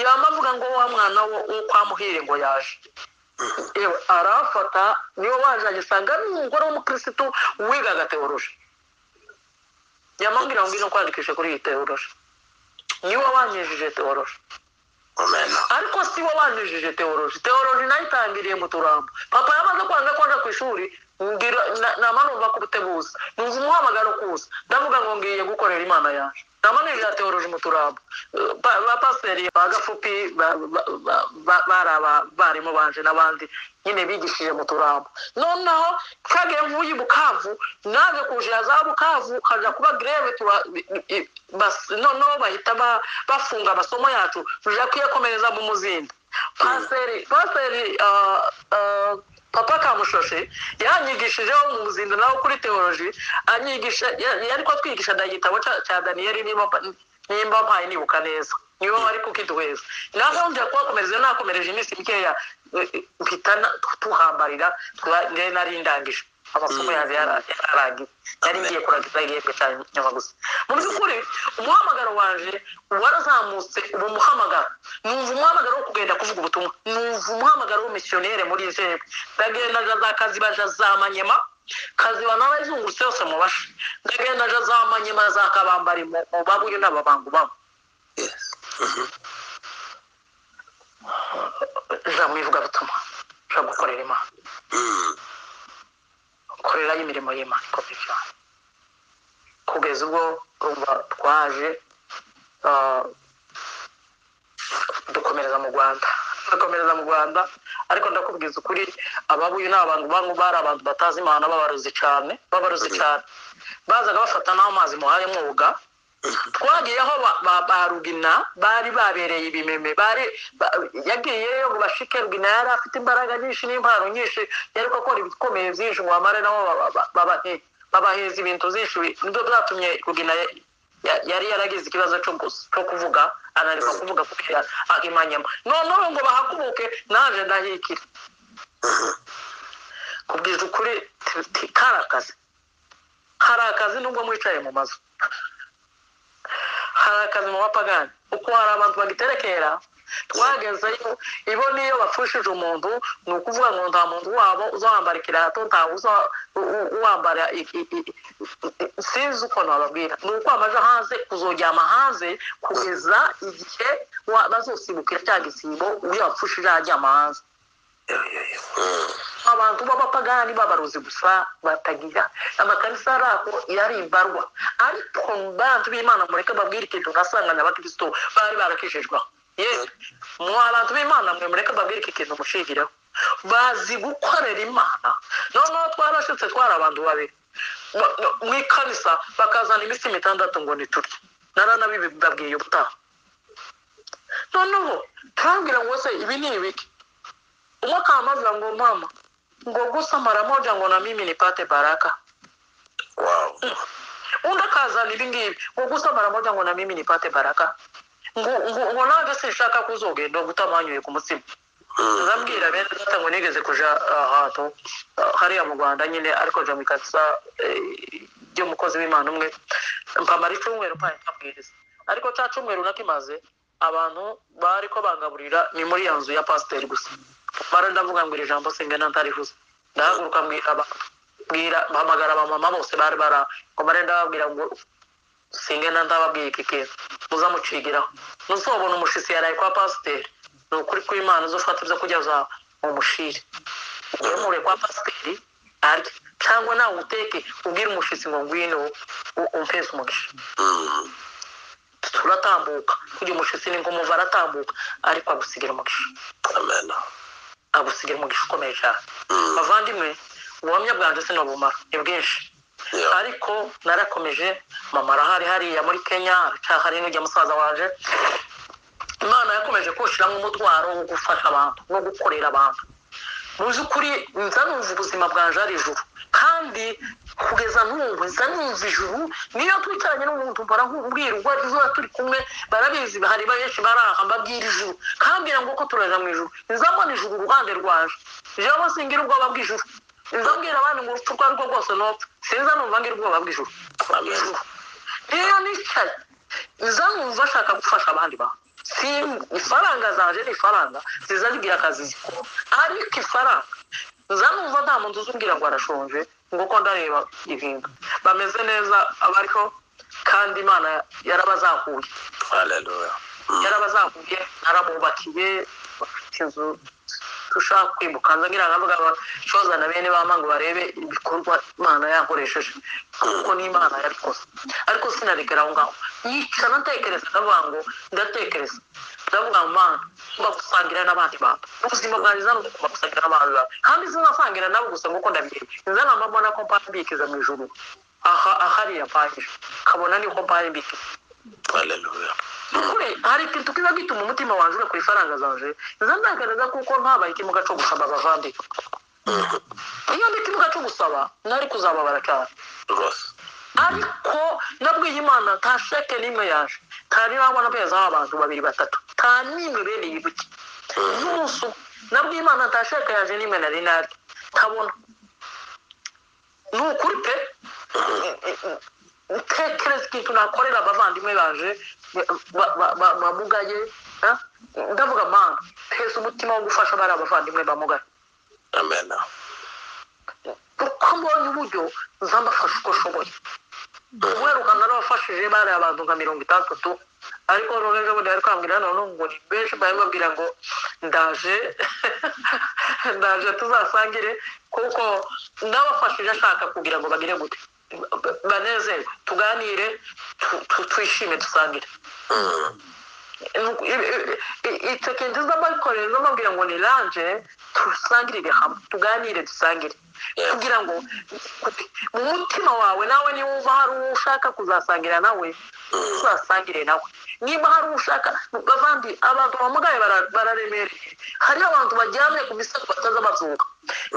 yamavuga ngo wa mwana wo wo kwa muhire ngo yaje yewe arafata niyo waje agisanga ni umugore w'umukirisitu wigaga teoroji yamambwira ngo ngwino kwandikisha kuri iyi teoroji niwe wanyujije teoroji umena ariko si we wanyujije teoroji teoroji nayo itangiriye mu turambo papa yamaze kwanga kwanja ku ishuri ngira- na- nama numva ko ubutebuza numva umuhamagaro ukuza ndavuga ngo ngiye gukorera imana yaje nama nirira teoroji mu turambo Eh, ba ba pasiteri ba gafupi ba- ba- ba- ba- bari abarimu banje n'abandi nyine bigishije mu turambo noneho kagiye mvuye i bukavu naje kujira za bukavu kaja kuba greve tura- i- i- bas- noneho bahita ba- bafunga amasomo yacu tuja kuyakomereza mu muzinda paseri paseri ah, ah, papa kamushoshe yanyigishijeho mu muzinda nawe kuri teoloji anyigisha ya- yari ko twigisha na igitabo cya- cya daniyeli niba nimba mpaye nibuka neza niwe wari kukiduheza naho nja kuhakomereza nakomereje iminsi mikeya eh, mpita na- tuhambarira tuba- nari nari ndangije amasomo Mm. yanjye yara- yararangiye nari Amen. ngiye kurangiza igihembwe cya nyuma gusa mu by'ukuri umuhamagaro wanje warazamutse ubu muhamagaro numva umuhamagaro wo kugenda kuvuga ubutumwa numva umuhamagaro w'umisiyonere muri jebe ndagenda nja za kazibaja za manyema kaziba nawe izungurutse yose mu bashi ndagenda nja za manyema za kabambari mu mu babuye n'ababangu babo nja mu ivugabutumwa nja gukorera imana korerayo imirimo y'imana ikomeye cyane kugeza ubwo urumva twaje ah, dukomereza mu rwanda dukomereza mu rwanda ariko ndakubwiza ukuri ababuye ni abantu bamwe bari abantu batazi imana babaruzi cyane babaruzi cyane bazaga bafata n'amazi muhaye mwoga twagiyeho ba- ba- ba rugina bari babereye ibimeme bari ba- yagiyeyo ngo bashike rugina yari afite imbaraga nyinshi n'impano nyinshi yari ko akora ibikomeye byinshi ngo amare nabo baba- baba- babahe- babaheza ibintu byinshi bi- nibyo byatumye rugina ya- ya- yari yaragize ikibazo cyo gus- cyo kuvuga ananirwa kuvuga kuko yari ahimanyemo noneho ngo bahaguruke naje ndahikira kubwiza ukuri ti- ti- kari akazi hari akazi nubwo mwicaye mu mazu hari akazi mu bapagani uko hari abantu bagiterekera twagezeyo ibo niyo bapfushije umuntu ni ukuvuga ngo nta muntu wabo uzambara ikirato ntawe uza- u- u- uwambara i- i- i- i- sinzi uko nababwira ni uko amaja hanze kuzoryama hanze kugeza igihe wa- bazosibukira cya gisibo iyo wapfushije ajya amahanza abantu b'abapagani b'abarozi gusa batagira amakanisa ari aho yarimbarwa ariko bantu b'imana mureke babwire ikintu ngasanganya abakristo bari barakijijweho yewe mwa bantu b'imana mwe mureke babwire iki kintu mushingireho bazi gukorera imana noneho twarashutse twari abantu babiri Ba- ba- mu ikanisa bakazana iminsi mitandatu ngo niturye naranabibabwiye ubutaha noneho turambwira ngo se ibi ni ibiki umwe akahamavuga ngo mama ngo gusa mara moja ngo na mimi nipate baraka Wow. undi akazana ibi ngibi ngo gusa mara moja ngo na mimi nipate baraka ngo ngo- ngo nanjye sinshaka kuzogenda ngo utamanyuye ku mutsima Mm. ndabwira bene data ngo nigeze kuja ahantu ah, hariya mu rwanda nyine ariko ja mu ikanisa eh, ry'umukozi w'imana umwe mpamara icumweru mpaye nkabwiriza ariko ca cumweru nakimaze abantu bariko bangaburira ni muri ya nzu ya pasiteri gusa bara ndavuga ngo iri jambo singena ntarihuze ndahaguruka mbwira abantu mbwira mpamagara abamama bose bari bara ngo mare ndababwira ngo singena ndababwiye iki kintu muzamucigiraho ntuzobona umushisi yaraye kwa pasiteri ni ukuri kw'imana uzafata ibyo kugeza mu mushire wemure kwa pasiteri arye cyangwa nawe uteke ubwire umushitsi ngo ngwino u- umpeze umugisha Mm. turatambuka kugira umushitsi ni nk'umuva aratambuka ariko agusigira umugisha Amen. agusigira umugisha ukomeye cyane Mm. bavandimwe ubuhamya bwanjye sinabumara ni bwinshi Yeah. ariko narakomeje mama arahari hariya muri kenya hari n'ujya musaza waje imana yakomeje kuwushyiramo umutwaro wo gufasha abantu no gukorera abantu muzi ukuri nza numva ubuzima bwanjye ari ijuru kandi kugeza n'ubu nza numva ijuru niyo twicaranye n'umuntu barambwira ubwo tuba turi kumwe barabizi hari benshi baraha mbabwira ijuru kambwira ngo ko turaja mu ijuru nza mbona ijuru uruhande rwaje jewe singira ubwoba bw'ijuru nza mbwira abandi ngo urupfu urwo ari rwo rwose nopfa sinza numva ngira ubwoba bw'ijuru Amen. iyo nicaye nza numva ashaka gufasha abandi bantu Si- ifaranga zaje ni ifaranga ziza zigira akazi zikora ariko ifaranga nza numva nta muntu uzubwira ngo arashonje ngo ko ndareba ibintu bameze neza abariho kandi imana yarabazahuye Hallelujah. Mm. yarabazamuye arabubakiye bafite inzu dushaka kwimuka nza ngira ngo avuga ngo shoza na bene bama ngo barebe ibikorwa imana yakoresheje kuko ni imana yabikoze ariko sinarekera aho ngaho yicara ntekereza ndavuga ngo ndatekereza ndavuga ngo mana ngomba gusangira n'abandi bantu ubuzima bwanjye zano ngomba gusangira n'abandi bantu kandi sinasangira nabo gusa nk'uko ndabizi nza namba mbona ko mpambikiza mu ijuru aha ahariya mpangije kabona niko mpambikiza Hallelujah. kure hari ikintu kiba gituma umutima wanjye ura ku ifaranga zanje nza ndagaragaza kuko ntabaye ikimuga cyo gusaba abavandi iyo ndi ikimuga cyo gusaba nari kuzababara cyane Rwose. ariko nabwiye imana nta sheke n'imwe yaje nta nirabona amezi aho abantu babiri batatu nta n'imwe bene yibuke Mm. n'umunsi umwe nabwiye imana nta sheke yaje n'imwe nari naryo ntabona ni ukuri pe utekereza ikintu nakorera abavandimwe baje ba- ba- ba- bamugaye eh? ndavuga mana mpeza umutima wo gufasha bari abavandimwe bamugaye Amen. uko mbonye uburyo nza mbafasha uko nshoboye uweruka narabafashije bari abantu nka mirongo itandatu ariko nonejo bundi ari kwambwira noneho ngo ni benshi bari babwira ngo ndaje ndaje tuzasangire kuko nabafashije ashaka kugira ngo bagire gute Ba- banezerwe tuganire tu- tu- twishime dusangire Mm. Nuko i- i- i- icyo kintu z'abakorera z'amabwira ngo ni ranje dusangirire hamwe tuganire dusangire Yeah. kugira ngo mu mutima wawe nawe niba uva hari uwo ushaka kuzasangira nawe uzasangire nawe niba hari uwo ushaka bavandi abantu bamugaye bara- bararemereye hariho abantu baryamye ku misego bataza bazuka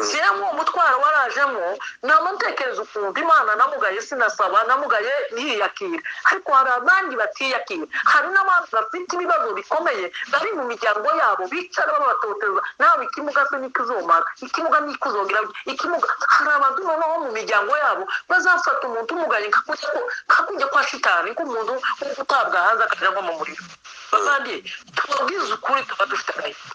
siya uwo mutwaro warajemo namutekereza ukuntu imana namugaye sinasaba namugaye ntiyiyakira ariko hari abandi batiyakira hari n'abandi bafite ibibazo bikomeye bari mu miryango yabo bicara babatoteza nawe ikimuga se n'ikizomara ikimuga n'ikuzongera ikimuga hari abantu noneho mu miryango yabo bazafata umuntu umugaye kakujya ko kakujya kwa shitani nk'umuntu wo gutabwa hanze akajya nko mu muriro kandi tubabwize ukuri tuba dufite agahinda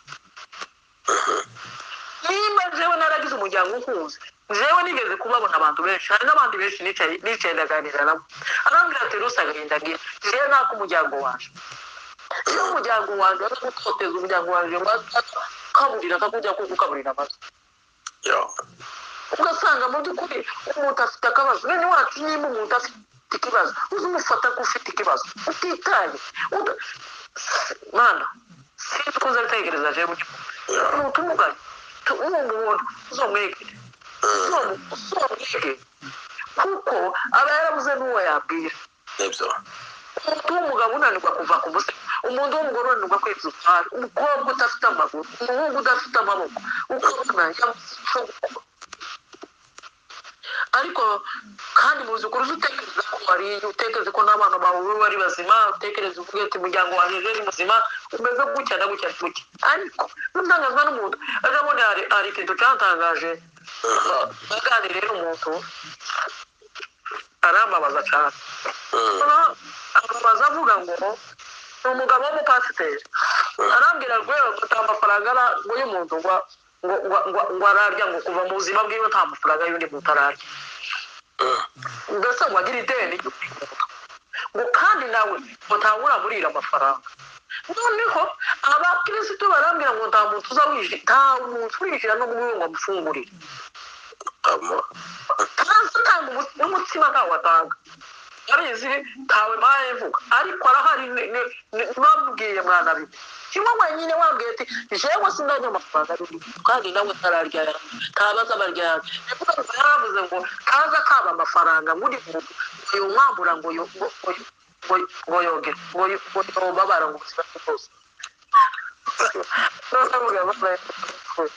nimba jewe naragize umuryango ukunze jewe nigeze kubabona abantu benshi hari n'abandi benshi nicaye nicaye ndaganira nabo arambwira ati ruse agahinda ngira jewe nako umuryango waje iyo umuryango wanjye ari gutoteza umuryango wanjye ngo akaburira akakujya kugukaburira amazu yo ugasanga mu by'ukuri umuntu afite akabazo none wacu niba umuntu afite ikibazo uzi umufata ko ufite ikibazo utitaye uda- mwana sinzi ko uzabitegereza jewe mugihe yo umuntu umuganye umuntu ubona uzamwegere Mm, uzamwegere kuko aba yarabuze n'uwo yabwira nibyo umuntu w'umugabo unanirwa kuva ku musego umuntu w'umugore unanirwa kweza utwara umukobwa udafite amaguru umuhungu udafite amaboko ukabona yamusho ariko kandi muzi ukuri uzi utekereza ko wariye utekereza ko n'abana bawe bari bazima utekereza uvuga ati umuryango wanjye ni muzima umeze gutya na gutya na gutya ariko utangazwa n'umuntu arabona hari hari ikintu cyatangaje aganiriye n'umuntu arambabaza cyane Mm, amubaza avuga ngo ni umugabo w'umupasiteri arambwira rwego ati amafaranga ara- ngo y'umuntu ngo ngo ngo ngo ararya ngo kuva mu buzima bwiwe nta mafaranga y'undi muntu ararya mm, mbese ngo agire ideni ngo kandi nawe ngo ntawura murira amafaranga noneho abakirisitu barambwira ngo nta muntu uza wishyura nta muntu urishyura no muri ngo amufungurire amo ntazi utanga umu- n'umutsima ntawe atanga arizi ntawe mpaye mvuga ariko arahari ni- ni- ni- bambwiye mwana bibi kimwe wenyine wambwiye ati jewe sindajya amafaranga ari umuntu kandi nawe ntararya yanjye ntabaza abarya yanjye nivuga ngo yaravuze ngo kaza kaba amafaranga ngo uri muntu ngo yomwambura ngo yo- ngo- ngo yo- ngo yo- ngo yogere ngo yo- ngo yobabara ngo ubuzima bwe bwose Noneho avuga ngo-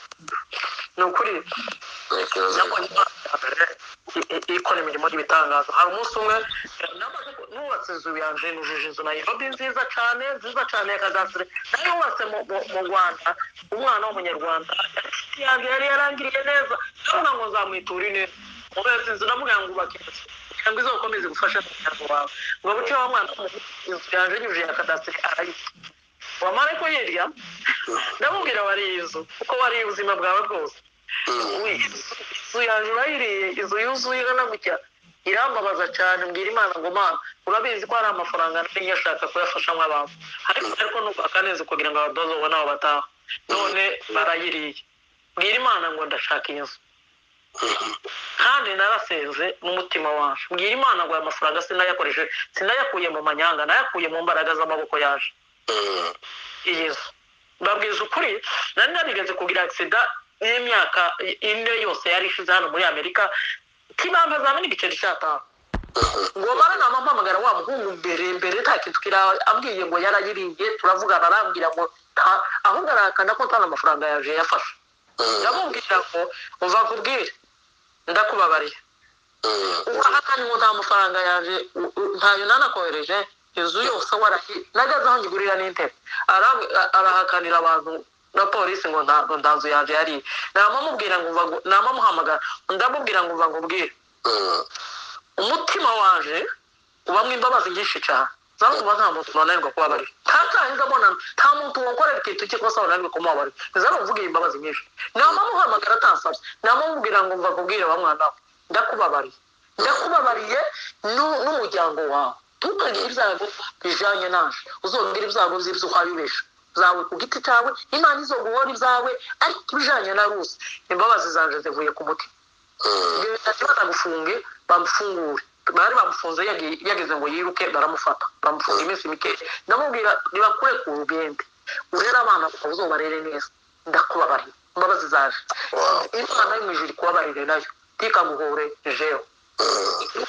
ni ukuri ntekereza nabonye imana yambere i- i- ikora imirimo y'ibitangaza hari umunsi umwe namaze ku- nubatse inzu yanjye nujuje inzu nayirobi nziza cyane nziza cyane ya kadasire nayo yubatse mu- mu mu rwanda umwana w'umunyarwanda inshuti yanjye yari yarangiriye neza ndavuga ngo nzamuyitura ineza ububatse inzu ndavuga ngo ubake inzu kugira ngo izakomeze gufasha umuryango wawe ngo buce wa mwana w'umuhungu, inzu yanjye yujuje ya kadasire arayifite wamara ko hirya ndamubwira wariye inzu kuko wariye ubuzima bwawe bwose Mm, inzu yanjye urayiriye inzu yuzuye igana gutya irambabaza cyane mbwira imana ngo mana urabizi ko hari amafaranga nari nyashaka kuyafasha nk'abantu ariko ariko nubaka neza kugira ngo abadozobone nabo bataha none barayiriye mbwira imana ngo ndashaka iyi nzu kandi narasenze n'umutima waje mbwira imana ngo aya mafaranga sinayakoresheje sinayakuye mu manyanga nayakuye mu mbaraga z'amaboko yaje mm, iyi nzu babwiza ukuri nari narigeze kugira agisida y'imyaka ine yose yari ishize hano muri amerika k'impamvu azamena igiceri cy'atanu ngo baranama mpamagara wa muhungu mbere mbere nta kintu kiraba ambwiye ngo yarayiriye turavugana arambwira ngo nta- ahubwo arahakana ko nta n'amafaranga yaje yafashe mm, ndamubwira ngo umva nkubwire ndakubabariye mm, ukahakana ngo nta mafaranga yaje u- u- ntayo nanakohereje inzu yose warahi nageze aho ngigurira n'intebe Ara- a- arahakanira abantu na polisi ngo nta ngo nta nzu yaje yari namamubwira ngo mva ngo- namamuhamagara ndamubwira ngo mva ngubwire mm, umutima waje ubamo imbabazi nyinshi cyane zavuga nta muntu nonanirwa kubabarira nta cyahinze abonana nta muntu wakorera ikintu cye kosa wananirwa kumubabarira nzara uvuga iyi mbabazi nyinshi namamuhamagara atansabye namamubwira ngo mva kubwira wa mwana we ndakubabariye ndakubabariye nu- n'umuryango wawe ntukagire ibyago bijanye naje uzongera ibyago by'ibyo uhayubesha zawe ku giti cyawe imana izoguhora ibyawe ariko ibijanye na rusi imbabazi zanje zivuye ku mutima mm, ati batagufunge bamufungure bari bamufunze yagi- yageze ngo yiruke baramufata bamufunga iminsi mikeya ndamubwira nibakure ku rugende urere abana bawe uzobarere neza ndakubabariye imbabazi zaje Wow. imana yo mu ijuru ikubabarire nayo ntikaguhure jewe mm,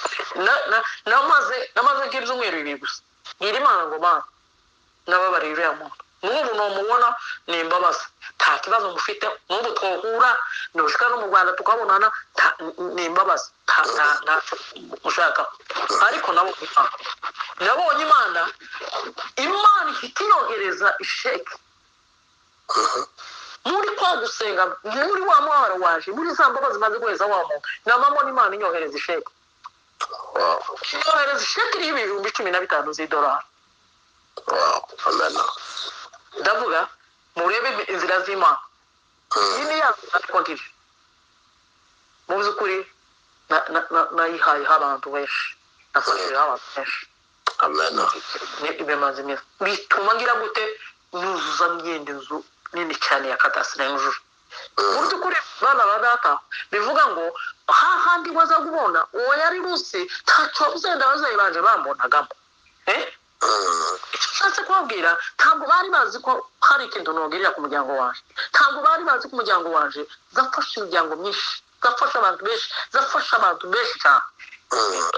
na- na- namaze namaze nk'ibyumweru bibiri gusa ngira imana ngo mana nababariye uriya muntu n'ubu numubona ni imbabazi nta kibazo mufite n'ubu twohura nushika no mu rwanda tukabonana nta- ni imbabazi nta- nta- ntacyo mushaka ariko nabonye imana nabonye imana imana ihita iyohereza isheki muri kwa gusenga muri wa mwaro waje muri za mbabazi maze guheza wa muntu namamona imana inyohereza isheki wow, inyohereza isheki iriho ibihumbi cumi na bitanu z'idolari wow, amen. ndavuga murebe inzira z'imana iyi Mm, ni ya nzira ariko ngiri mu by'ukuri na- na- na- nayihayeho abantu benshi nafashijeho abantu benshi amen Ne- bimaze imyaka bituma ngira gute nuzuza ngenda inzu nini cyane ya kadasiteri yujuje mu by'ukuri bana ba data bivuga ngo hahandi waza kubona uwo yari munsi ntacyo uzenda ababyeyi banje bambonagamo Eh? Mm, icyo ushatse kubabwira ntabwo bari bazi ko hari ikintu nongerera ku muryango waje ntabwo bari bazi ko umuryango waje zafasha imiryango myinshi zafasha abantu benshi zafasha abantu benshi cyane mm,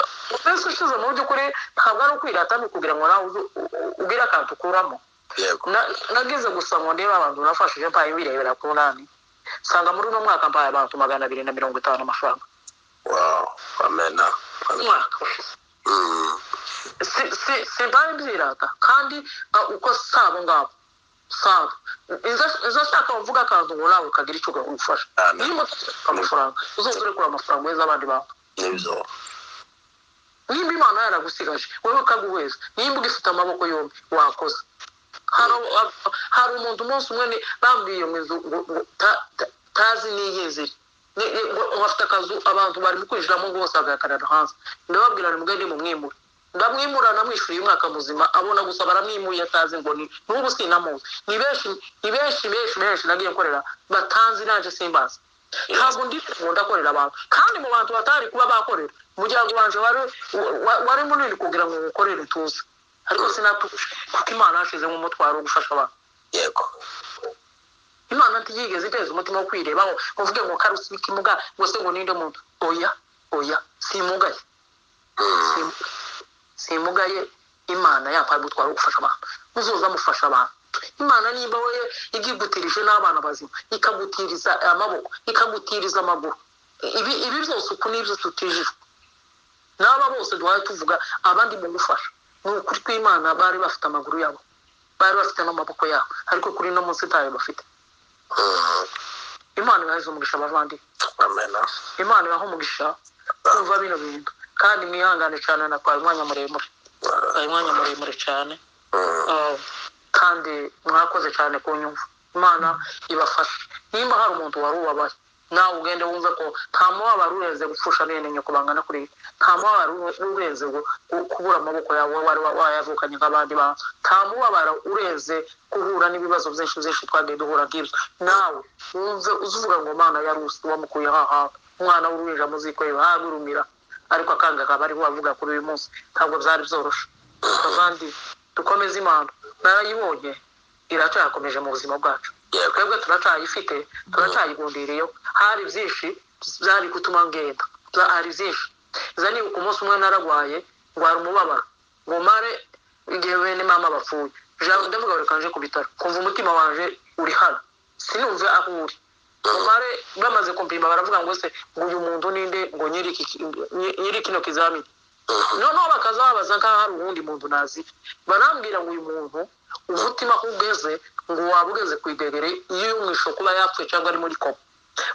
umunsi ushize mu by'ukuri ntabwo ari ukwirata ni ukugira ngo nawe uze- u- u- ugire akantu ukuramo yego Na- nagize gusa ngo ndebe abantu nafashije mpaye birebera ku nani nsanga muri uno mwaka mpaye abantu magana abiri na mirongo itanu amafaranga wow amen umwaka ushize Mm, si si si bari mbirata kandi ah, uko sabo ngabo sabo Inzo- inzoshaka uvuga akantu ngo nawe ukagira icyo ugufasha Amen. niba ufite amafaranga uzoza urekura amafaranga uheza abandi bantu nibyo nimba imana yaragusigaje wowe ukaguheza nimba ugifite amaboko yombi wakoze hari ab- hari umuntu umunsi umwe ni- bambwiye mu inzu ngo- ngo ta- ta- tazi n'iyi nzu iri Ni- ni- ngo- ngo afite akazu abantu barimo kwinjiramo ngo bose bagahagarara hanze ndababwira ni mugende mumwimure ndamwimura namwishyuriye umwaka muzima abona gusa baramwimuye atazi ngo ni n'ubu sinamuzi ni benshi ni benshi benshi benshi nagiye nkorera batanzi naje simbazi ntabwo ndi ngo ndakorera abantu kandi mu bantu batari kuba bakorera umuryango wanjye wari wa- wari munini kugira ngo ukorere tuzi ariko sinatuje kuko imana yashizemo umutwaro wo gufasha abantu yego imana ntiyigeze iteza umutima wo kwirebaho ngo uvuge ngo kare usibike imuga ngo se ngo ninde muntu oya oya simugaye Mm, Sim- simugaye imana yampaye umutwaro wo gufasha abantu muzoza mufasha abantu imana nimba we igigutirije n'abana bazima ikagutiriza amaboko ikagutiriza amaguru ibi ibi byose uku nibyo tutijijwe n'aba bose duhaye tuvuga abandi mu gufasha ni ukuri kw'imana bari bafite amaguru yabo bari bafite n'amaboko yabo ariko kuri no munsi ntayo bafite mm, imana ibahereza umugisha abavandimwe amen imana ibaha umugisha kumva bino bintu kandi mwihangane cyane natwaye umwanya muremure Mm, natwaye umwanya muremure cyane mm, Eh, kandi mwakoze cyane ku nyumva imana ibafashe nimba hari umuntu wari ubabaye nawe ugende wumve ko nta mubabaro urenze gupfusha bene nyoko bangana kuri ibi nta mubabaro urenze gu- gu- kubura amaboko yawe wari wa- wayavukanye nk'abandi bantu nta mubabaro urenze guhura n'ibibazo byinshi byinshi twagiye duhura nk'ibyo nawe wumve uzuvuga ngo mana yari usi wamukuye haha umwana w'uruhinja mu ziko yiwe hagurumira ariko akanga akaba ariho bavuga kuri uyu munsi ntabwo byari byoroshe abandi dukomeze imana narayibonye iracyakomeje mu buzima bwacu yego twebwe turacyayifite turacyayigundiriyeho hari byinshi byari gutuma ngenda Bya- hari byinshi nza nibuka umunsi umwe nararwaye ndwara umubabaro ngo mare igihe bene mama bapfuye jambo ndavuga reka nje ku bitaro kumva umutima wanje uri hano sinumve aho uri umare bamaze kumpima baravuga ngo se ngo uyu muntu ninde ngo nyiri iki nyiri- nyiri kino kizamini noneho bakazababaza nk'aho hari uwundi muntu nazi barambwira ngo uyu muntu umutima aho ugeze ngo waba ugeze ku idegere y'umwisho kuba yapfuye cyangwa ari muri koma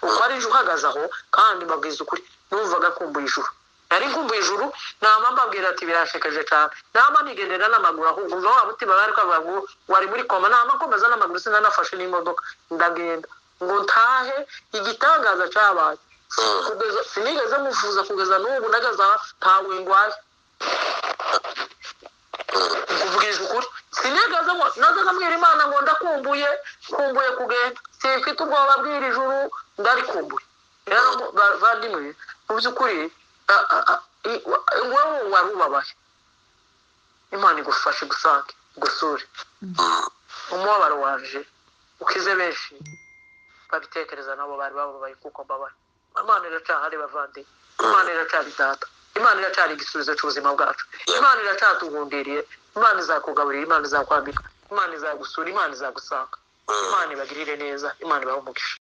uko ari ejo uhagaze aho kandi mbabwiza ukuri numvaga akumbuye ijuru nari nkumbuye ijuru nama mbabwira ati birashekeje cyane nama nigendera n'amaguru ahubwo umva wa mutima bari kwavuga ngo wari muri koma nama nkomeza n'amaguru sinanafashe n'imodoka ndagenda ngo ntahe igitangaza cyabaye Mm, kugeza sinigeze muvuza kugeza n'ubu ndagaza ntawe ndwaye mm, nkubwije ukuri sinigeze ngo nazaga mbwira imana ngo ndakumbuye kumbuye kugenda simfite ubwoba bw'iri juru ndarikumbuye rero mu- ba- bavandimwe mu by'ukuri a- a- a- i- wa- wowe wari ubabaye imana igufashe igusange igusure mm, umubabaro waje ukize benshi babitekereza nabo bari bababaye kuko mbabaye imana iracyahari bavandimwe imana iracyari data imana iracyari igisubizo cy'ubuzima bwacu imana iracyatugundiriye imana izakugaburira imana izakwambika imana izagusura imana izagusanga mm. imana ibagirire neza imana ibahe umugisha